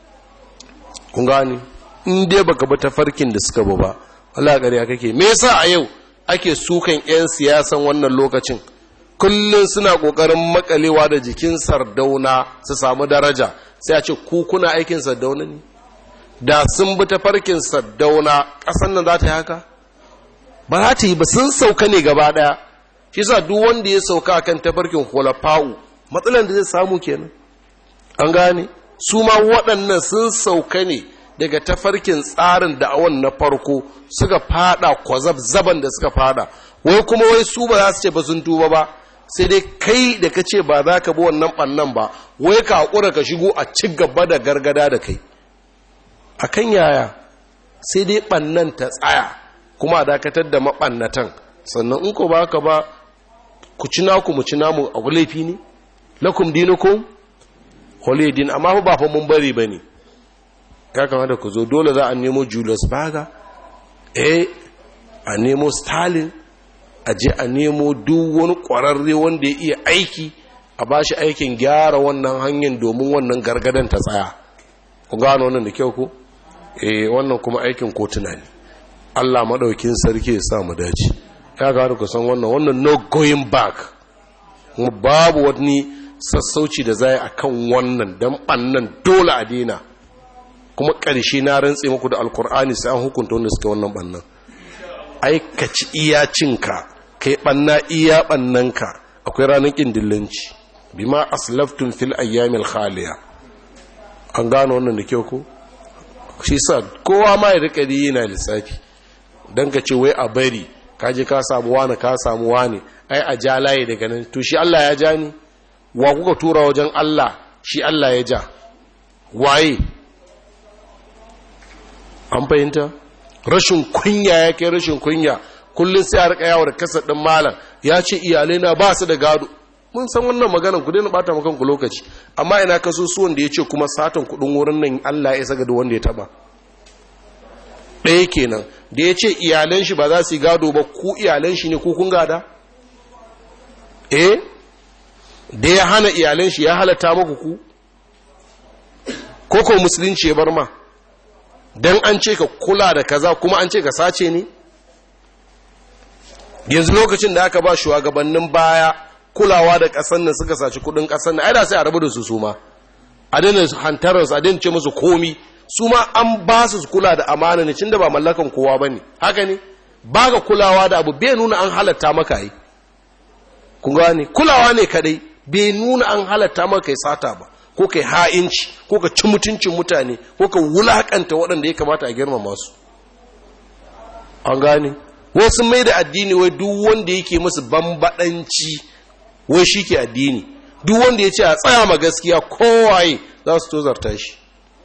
kun gani in dai baka bi tafarkin da suka bu ba wala ƙarya kake me yasa a yau ake sukan 'yan siyasan wannan lokacin kullum suna ƙoƙarin makalewa da jikin sardauna su samu daraja sai a ce ku kuna aikin sardauna ne da sun bi tafarkin sardauna ƙasan nan za ta yi haka ba za ta yi ba sun sauka ne gaba ɗaya shi sa duk wanda ya sauka kan tafarkin hulafa'u matsalan da zai samu kenan an gane su ma waɗannan sun sauka ne daga tafarkin tsarin da'awan na farko suka fada kwazab zaban da suka fada wai kuma wai su ba za su ce ba sun tuba ba sai dai kai da ka ce ba za ka bi wannan ɓannan ba wai ka haƙura ka shigo a ci gaba da gargada da kai a kan yaya sai dai ɓannan ta tsaya kuma a dakatar da maɓannatan sannan in ko ba ka ba ku ci naku mu ci namu a laifi ne lakum dinukum holidin amma ba fa mun bari ba ne ya kamata ku zo dole za a nemo julius baga eh a nemo stalin a je a nemo duk wani ƙwararre wanda ya iya aiki a ba shi aikin gyara wannan hanyar domin wannan gargadan ta tsaya ku gano wannan da kyau ku eh wannan kuma aikin kotuna ne allah maɗaukin sarki ya sa mu dace ya gano ku san wannan wannan no going back kuma babu wani sassauci da zai a kan wannan don ɓannan dole a daina kuma ƙarshe na rantse muku da alkur'ani sai an hukunta wanda suka wannan ɓannan aikaci iya cinka kai ɓanna iya ɓannanka akwai ranar ƙin dillanci bima aslaftun fil ayyamil khaliya an gano wannan da kyau ko shi sa kowa ma ya rika yana lissafi don ka ce wai a bari kaje ka samu wani ka samu wani ai a ja layi daga nan to shi Allah ya ja ni wa kuka tura wajen Allah shi Allah ya ja waye an fahimta rashin kunya ya kai rashin kunya kullum sai a rika yawo da kasa ɗin malam ya ce iyalai na ba su da gado mun san wannan maganar ku daina bata maka ku lokaci amma ina kaso su wanda ya ce kuma satan kuɗin wurin nan Allah ya isa ga wanda ya taba ɗaya kenan da ya ce iyalan shi ba za su yi gado ba ku iyalan shi ne ku kun gada eh da ya hana iyalan shi ya halatta maku ku ko ko musulunci ya bar ma dan an ce ka kula da kaza kuma an ce ka sace ne yanzu lokacin da aka ba shugabannin baya kulawa da ƙasar nan suka saci kudin ƙasar nan ai da sai a rabu da su su ma a daina hantarar su a daina ce musu komi su ma an ba su kula da amana ne da ba mallakan kowa bane haka ne ba ga kulawa da abu bai nuna an halatta maka yi kun gane kulawa ne kadai bai nuna an halatta maka kai sata ba ko kai ha'inci ko ka ci mutuncin mutane ko ka wulakanta waɗanda ya kamata a girmama su an gane wasu mai da addini wai duk wanda yake musu bambadanci wai shi ke addini duk wanda ya ce a tsaya ma gaskiya kowaye za su tozarta shi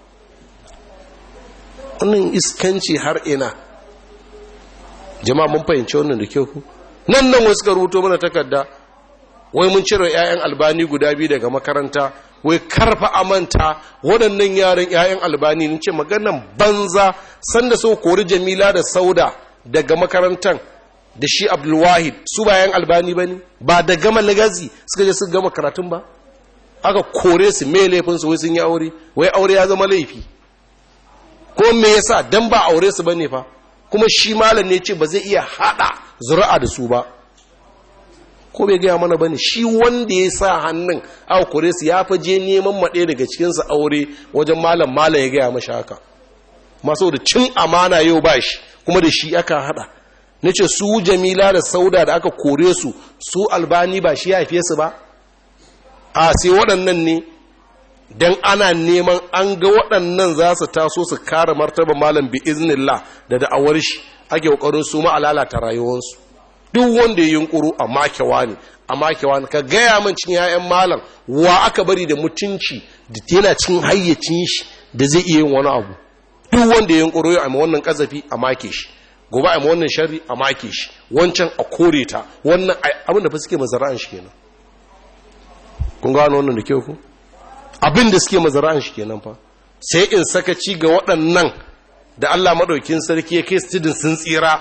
wannan iskanci har ina jama'a mun fahimci wannan da kyau ku nan nan wasu ka rubuto mana takarda wai mun cire 'ya'yan albani guda biyu daga makaranta wai karfa amanta waɗannan yaran 'ya'yan albani ni ce maganan banza sanda so kori jamila da sauda daga makarantar da shi abdulwahid su ba 'yan albani ba ne ba da gama lagazi suka je suka gama karatun ba aka kore su mai laifinsu wai sun yi aure wai aure ya zama laifi ko me yasa dan ba aure su bane fa kuma shi malam ne ce ba zai iya hada zuri'a da su ba ko bai gaya mana bane shi wanda ya sa hannun aka kore su ya fa je neman maɗe daga cikinsu aure wajen malam malam ya gaya mashi haka masu da cin amana yau ba shi kuma da shi aka hada na ce su jamila da sauda da aka kore su su albani ba shi ya haife su ba a sai waɗannan ne don ana neman an ga waɗannan za su taso su kare martaba malam bi iznillah da da'awar shi ake ƙoƙarin su ma lalata rayuwarsu duk wanda ya yunkuru a makewa ne a makewa ne ka gaya min cin ya'yan malam wa aka bari da mutunci da yana cin hayyacin shi da zai iya yin wani abu duk wanda ya yunkuru ya amma wannan kazafi a make shi gobe a wannan sharri a make shi wancan a kore ta wannan abin da fa suke mazara'an shi kenan kun gano wannan da kyau ku abin da suke mazara'an shi kenan fa sai in sakaci ga waɗannan da Allah maɗaukin sarki ya kai studin sun tsira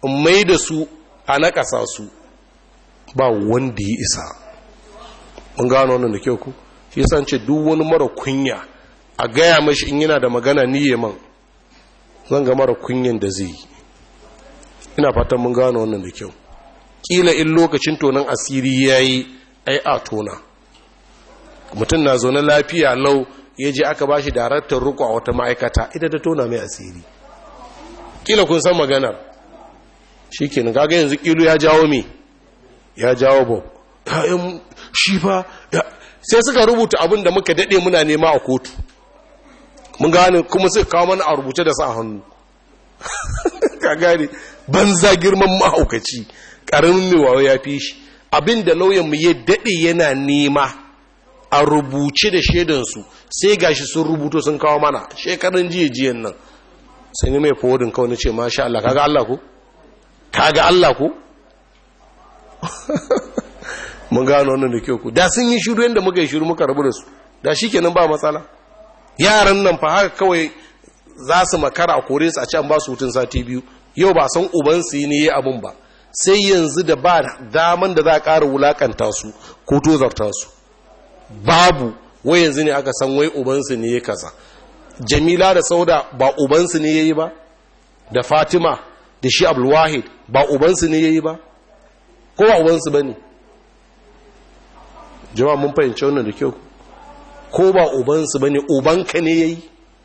in mai da su a nakasa su ba wanda ya isa mun gano wannan da kyau ku shi yasa ce duk wani mara kunya a gaya mashi in yana da magana ni man zan ga mara kunyan da zai yi ina fatan mun gano wannan da kyau kila in lokacin tonon asiri yayi ai a tona mutum na zaune lafiya lau ya je aka ba shi daraktar ruku a wata ma'aikata ita ta tona mai asiri kila kun san maganar shi ke gaga yanzu kilu ya jawo me ya jawo ba ya'yan shi fa sai suka rubuta abin da muka daɗe muna nema a kotu mun gane kuma suka kawo mana a rubuce da sa hannu ka gane banza girman mahaukaci ƙaramin mai wawa ya fi shi abin da lauyanmu ya daɗe yana nema a rubuce da shaidansu sai gashi sun rubuto sun kawo mana shekarun jiya jiyan nan sun yi mai fodin kawai na ce masha Allah kaga Allah ku? kaga Allah ku? mun gano wannan da kyau ku da sun yi shiru yadda muka yi shiru muka rabu da su da shi kenan ba matsala yaran nan fa haka kawai za su makara a kore su a can ba su hutun sati biyu yau ba san ubansu yi ne ya abun ba sai yanzu da ba daman da za a ƙara wulakanta su ko tozarta su babu wai yanzu ne aka san wai ubansu ne ya kaza jamila da sauda ba ubansu ne ya yi ba da fatima da shi abulwahid ba ubansu ne ya yi ba ko ba ubansu ba ne jama'a mun fahimci wannan da kyau ko ba ubansu ba ne ubanka ne ya yi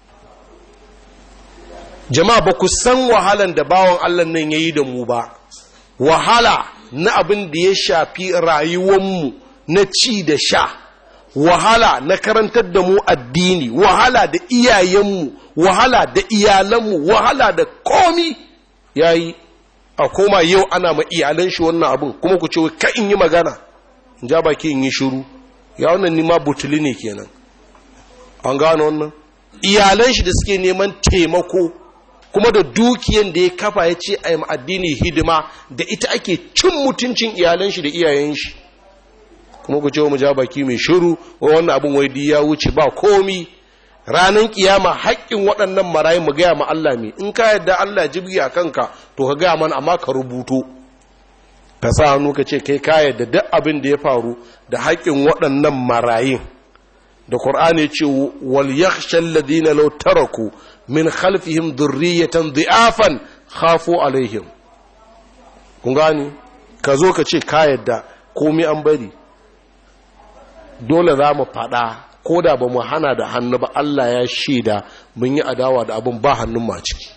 jama'a ba ku san wahalan da bawan allah nan ya yi da mu ba wahala na abin da ya shafi rayuwanmu na ci da sha wahala na karantar da mu addini wahala da iyayenmu wahala da iyalanmu wahala da komi yayi a koma yau ana ma iyalan shi wannan abin kuma ku ce ka in yi magana in ja baki in yi shiru ya wannan nima butuli ne kenan an gano wannan iyalan shi da suke neman taimako kuma da dukiyan da ya kafa ya ce a yi addini hidima da ita ake cin mutuncin iyalan shi da iyayen shi kuma ku ce wa mu ja baki mai shiru wa wannan abin wai ya wuce ba komi ranar kiyama haƙƙin waɗannan marayu mu gaya ma Allah me in ka yadda Allah jibgi a kanka to ka gaya mana amma ka rubuto ka sa hannu ka ce kai ka yadda duk abin da ya faru da haƙƙin waɗannan marayun da Qur'ani ya ce wal yakhsha alladhina law taraku min khalfihim dhurriyatan dhi'afan khafu alaihim kun gani ka zo ka ce ka yadda komai an bari dole za mu faɗa ko da ba mu hana da hannu ba Allah ya shaida mun yi adawa da abin ba hannun ma ciki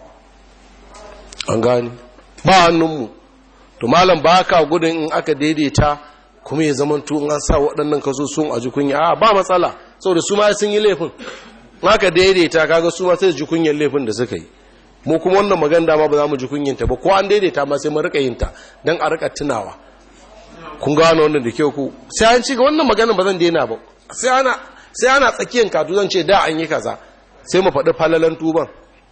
an gani ba hannunmu to malam ba ka gudun in aka daidaita kuma ya zama in an sa waɗannan kaso sun a jikunya a ba matsala saboda su ma sun yi laifin aka daidaita kaga su ma sai su ji kunyar laifin da suka yi mu kuma wannan magana dama ba za mu ji kunyanta ba ko an daidaita ma sai mu rika yin ta don a rika tunawa kun gano wannan da kyau ku sai an ci ga wannan maganin ba zan daina ba sai ana sai ana tsakiyar katu zan ce da an yi kaza sai mu faɗi falalan tuban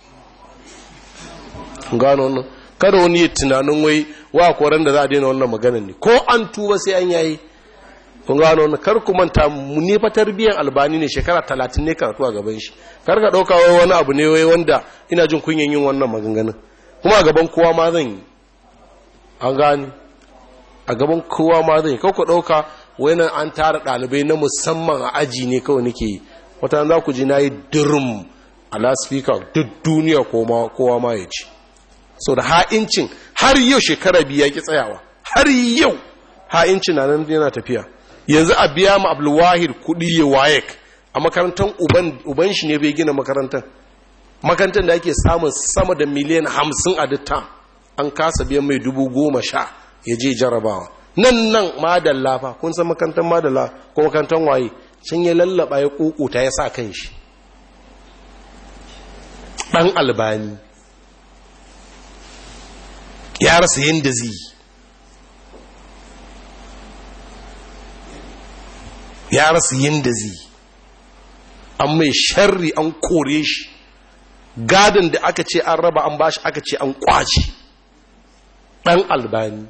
kun gano wannan kada wani ya tunanin wai wa koran da za a daina wannan maganin ne ko an tuba sai an yayi kun gano wannan kar ku manta mu ne fa tarbiyyar albani ne shekara talatin ne karatu a gaban shi kar ka ɗauka wai wani abu ne wai wanda ina jin kunyan yin wannan maganganun kuma a gaban kowa ma zan yi an gani a gaban kowa ma zai kawo ku ɗauka wani an tara ɗalibai na musamman a aji ne kawai nake yi wata za ku ji na yi dirim a laspika duk duniya kowa ma ya ci sau da ha'incin har yau shekara biya ki tsayawa har yau ha'incin na nan yana tafiya yanzu a biya ma abulwahid kuɗi ya wayek a makarantar uban shi ne bai gina makarantar makarantar da ake samun sama da miliyan hamsin a duk an kasa biyan mai dubu goma sha ya je jarabawa nan nan madalla fa kun san makantar madalla ko makantar waye sun ya lallaba ya kukuta ya sa kan shi ɗan albani ya rasa yadda zai ya rasa yadda zai an mai sharri an kore shi gadon da aka ce an raba an bashi aka ce an kwace ɗan albani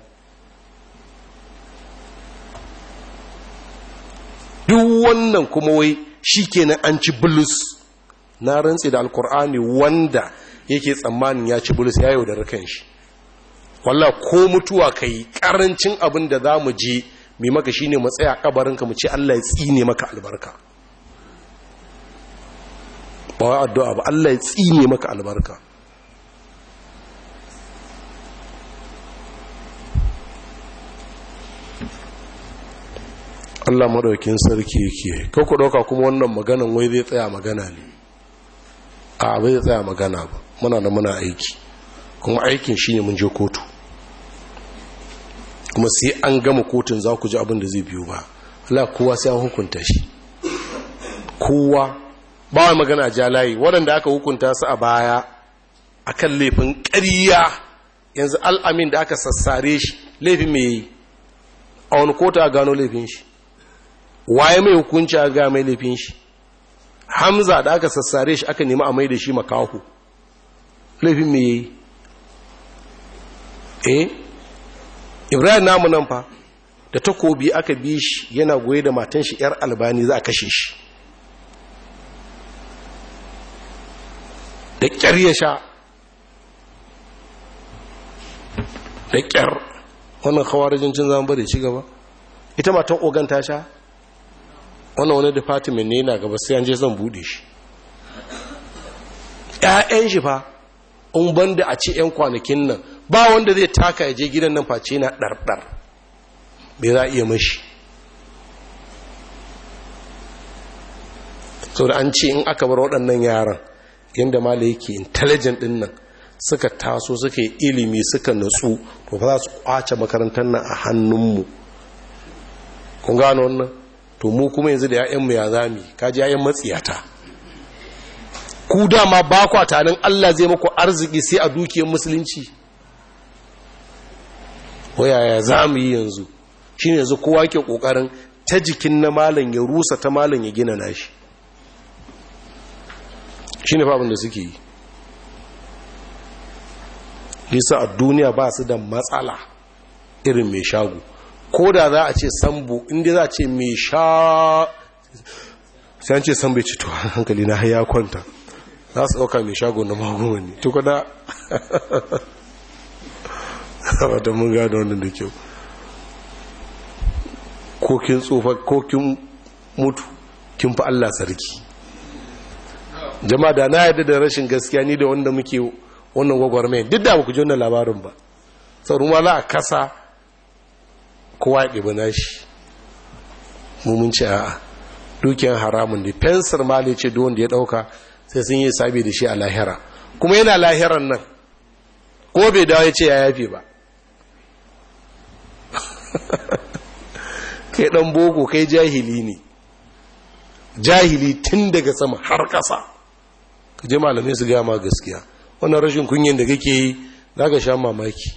duk wannan kuma wai shi kenan an ci bulus na rantse da alkur'ani wanda yake tsammanin ya ci bulus ya yaudara kan shi walla ko mutuwa ka yi ƙarancin abin da za mu je mai maka shine mu tsaya kabarinka mu ce Allah ya tsine maka albarka ba wa addu'a ba Allah ya tsine maka albarka Allah maɗaukin sarki yake ku ɗauka kuma wannan maganan wai zai tsaya magana ne a bai tsaya magana ba muna da muna aiki kuma aikin shine mun je kotu kuma sai an gama kotun za ku ji abin da zai biyo ba Allah kowa sai an hukunta shi kowa ba wa magana ja layi waɗanda aka hukunta su a baya akan laifin ƙarya yanzu al'amin da aka sassare shi laifin mai yi a wani kota a gano laifin shi waye mai hukunci a ga mai laifin shi hamza da aka sassare shi aka nemi a mai da shi makahu laifin mai yi eh ibrahim namu nan fa da takobi aka bi shi yana goye da matan shi yar albani za a kashe shi da kyar ya sha da kyar wannan kawarijin cin zama bari ci gaba ita matan ogan ta sha wannan wani department ne na gaba sai an je zan bude shi ƴaƴan shi fa in banda a ce ƴan kwanakin nan ba wanda zai taka ya je gidan nan face na ɗarɗar bai za a iya mashi sau da an ce in aka bar waɗannan yaran yadda mala yake intelligent ɗin nan suka taso suka yi ilimi suka natsu to fa za su kwace makarantar nan a hannunmu kun gano wannan to mu kuma yanzu da ya'yanmu ya zami kaji ya'yan matsiyata ku dama ba kwa tanin Allah zai maku arziki sai a dukiyar musulunci wayaya za mu yi yanzu shi ne yanzu kowa ke ƙoƙarin ta jikin na malam ya rusa ta malam ya gina nashi shi ne fabin da suke yi lisa a duniya ba su da matsala irin mai shago ko da za a ce sambo inda za a ce mai sha sai an ce sambo ya ci to hankali na haya kwanta za su ɗauka mai shago na magungani ne tuka da wadda mun gada wannan da kyau ko kin tsofa ko kin mutu kin fi Allah sarki jama'a da na yadda da rashin gaskiya ni da wanda muke wannan gwagwarmayin duk da ku ji wannan labarin ba sauran ma za a kasa kowa ya ɗiba nashi mummun ce a'a dukiyar haramun ne fensir ma ce duk wanda ya ɗauka sai sun yi sabi da shi a lahira kuma yana lahiran nan ko bai dawo ya ce ya yafe ba kai dan boko kai jahili ne jahili tun daga sama har ƙasa ka je malamai su gama gaskiya wannan rashin kunyin da kake yi za ka sha mamaki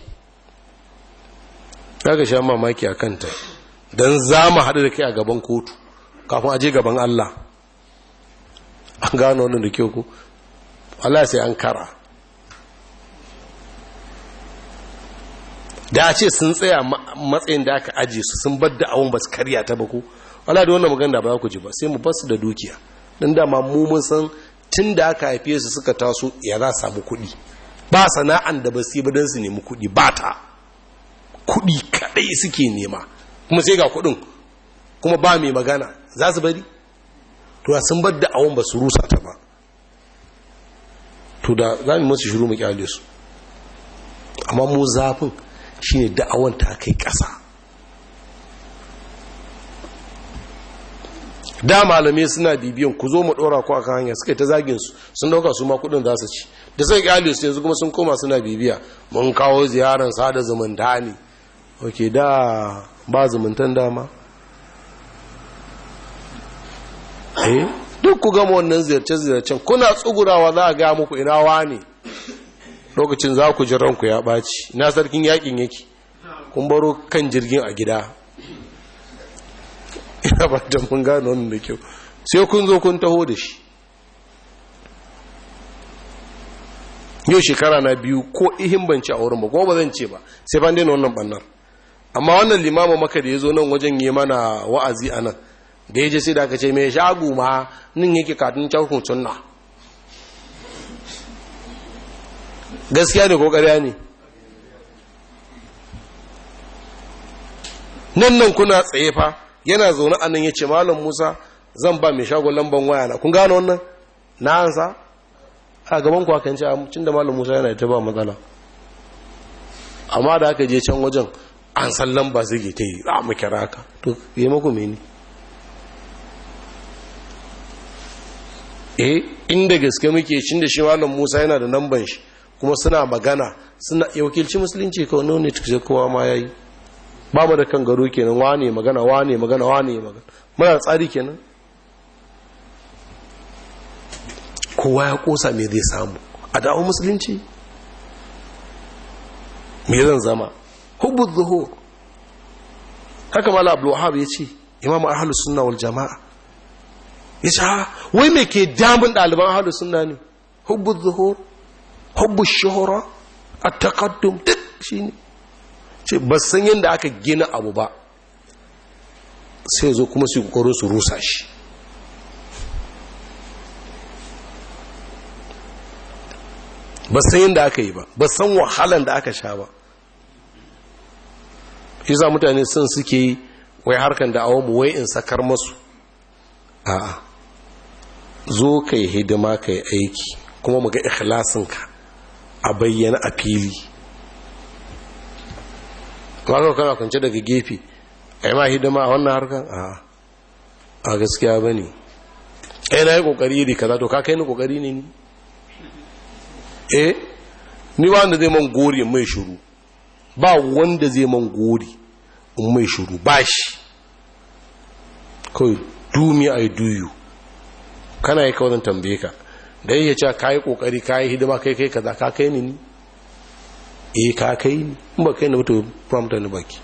za ka sha mamaki a kanta don za mu haɗu da kai a gaban kotu kafin aje gaban Allah an gano wannan da kyau ku Allah sai an kara da a ce sun tsaya matsayin da aka aje su sun bar da awon ba su karya ta ba ku wala da wannan magana ba za ku ji ba sai mu bar su da dukiya don dama mu mun san tun da aka haife su suka taso ya za samu kuɗi ba sana'an da ba su yi ba don su nemi kuɗi ba ta kuɗi kaɗai suke nema kuma sai ga kuɗin kuma ba mai magana za su bari to sun bar da awon ba su rusa ta ba to da za mu masu shiru mu kyale su amma mu zafin shine da'awan ta kai ƙasa da malamai suna bibiyan ku zo mu ɗora ku akan hanya suka ta zagin su sun dauka su ma kudin za su ci da sai kyale su yanzu kuma sun koma suna bibiya mun kawo ziyarar sada zumunta ne ok da ba zumuntan dama eh duk ku gama wannan ziyarce-ziyarcen kuna tsugurawa za a ga muku ina wani lokacin za ku ji ranku ya ɓaci ina sarkin yakin yake kun baro kan jirgin a gida ina ba da mun gano wannan da kyau sai kun zo kun taho da shi yau shekara na biyu ko ihin banci a wurin ba kuma ba zan ce ba sai ban daina wannan bannar amma wannan limamin maka da ya zo nan wajen yi mana wa'azi a nan da ya je sai da aka ce mai shagu ma nin yake katin cakun sunna gaskiya ne ko ƙarya ne nan nan kuna tsaye fa yana zaune a nan ya ce malam musa zan ba mai shagon lamban waya na kun gano wannan na ansa a gaban kwa kan ce cin da malam musa yana ta ba matsala amma da aka je can wajen an san lamba zai ta yi a mu kira ka to yi maku meni eh inda gaske muke cin da shi malam musa yana da lamban shi kuma suna magana suna wakilci musulunci kawai nune tukse kowa ma ya yi ba mu da kan garo kenan wane magana wane magana wane magana muna tsari kenan kowa ya kosa me zai samu a dawo musulunci me zan zama hubbu zuhur haka mala abdul wahab ya ce imamu ahlus sunna wal jama'a ya ce ha wai me ke damun ɗaliban ahlus sunna ne hubbu zuhur hubbu shuhura at-taqaddum duk shine ce ba san yadda aka gina abu ba sai zo kuma su kokarin su rusa shi ba san yadda aka yi ba ba san wahalan da aka sha ba shi za mutane sun suke yi wai harkan da awon wai in sakar masu a'a zo ka yi hidima ka yi aiki kuma mu ga ikhlasinka a bayyana a fili kwanar kana kwance daga gefe a yi ma hidima a wannan harkar a a gaskiya ba ne ai na yi kokari iri kaza to ka kai ni kokari ne ni eh ni ba wanda zai man gori in mai shuru ba wanda zai man gori in mai shuru ba shi kawai do me i do you kana yi kawai tambaye ka da yake cewa ka yi kokari ka yi hidima kai kai kaza ka kai ni ni eh ka kai ni in ba kai ni mutu ba mutane baki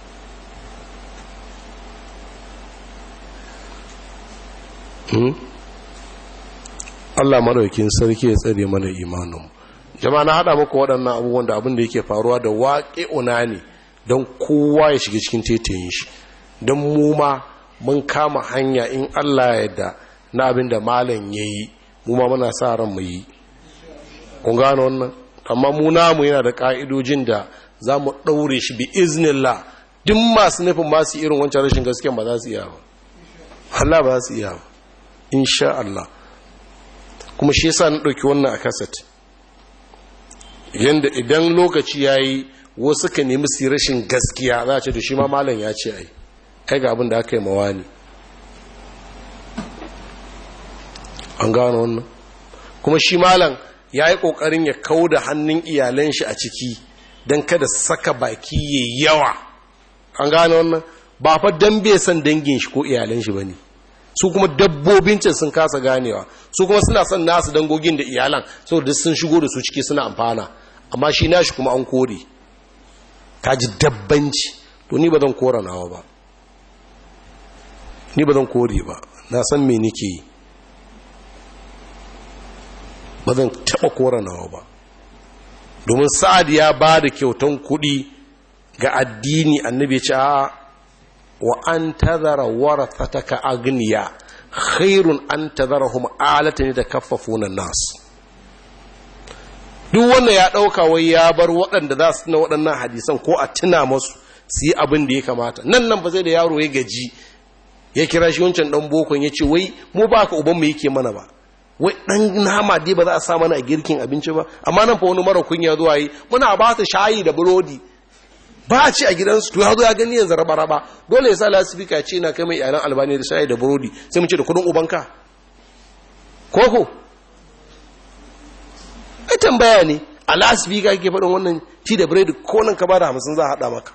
Allah maraukin sarki ya tsare mana imanin jama'a na hada muku waɗannan abubuwan da abin da yake faruwa da waƙe ne don kowa ya shiga cikin tetayin shi don mu ma mun kama hanya in Allah ya yarda na abin da malam ya yi mu ma muna sa ran mu yi kun gano wannan amma mu namu yana da ka'idojin da za mu ɗaure shi bi iznillah duk masu nufin masu irin wancan rashin gaskiya ba za su iya ba Allah ba za su iya ba insha Allah kuma shi yasa na ɗauki wannan a kaset yanda idan lokaci ya yi wasu ka nemi su rashin gaskiya za a ce da shi ma malam ya ce ai kai ga abin da aka yi mawa ne an gano wannan kuma shi malam ya yi ƙoƙarin ya kau da hannun iyalan shi a ciki don kada saka baki ya yawa an gano wannan ba fa don bai san dangin shi ko iyalan shi ba ne su kuma dabbobin can sun kasa ganewa su kuma suna son nasu dangogin da iyalan saboda sun shigo da su ciki suna amfana amma shi nashi kuma an kore ka ji dabbanci to ni ba zan kora nawa ba ni ba zan kore ba na san me nake yi ba zan taɓa kora nawa ba domin sa'ad ya ba da kyautan kuɗi ga addini annabi ce a wa an tazara warathataka agniya khairun an tazarahum alatan yatakaffafuna nas duk wanda ya dauka wai ya bar waɗanda za su na waɗannan hadisan ko a tuna masu su yi abin da ya kamata nan nan ba zai da yaro ya gaji ya kira shi wancan dan bokon ya ce wai mu ba ka uban mu yake mana ba wai dan nama dai ba za a sa mana a girkin abinci ba amma nan fa wani mara kunya zuwa yi muna ba su shayi da burodi ba a ci a gidansu to ya zo ya gani yanzu raba-raba dole ya sa lasifika ya ce na kai mai iyalan albani da shayi da burodi sai mu ce da kudin ubanka koko ai tambaya ne a lasifika ke faɗin wannan ci da biredi ko nan ka ba da hamsin za a haɗa maka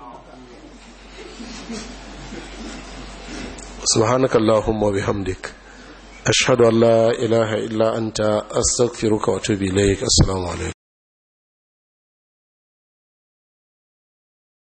subhanaka allahumma wa bihamdik ashhadu an la ilaha illa anta astaghfiruka wa atubu ilaik assalamu alaikum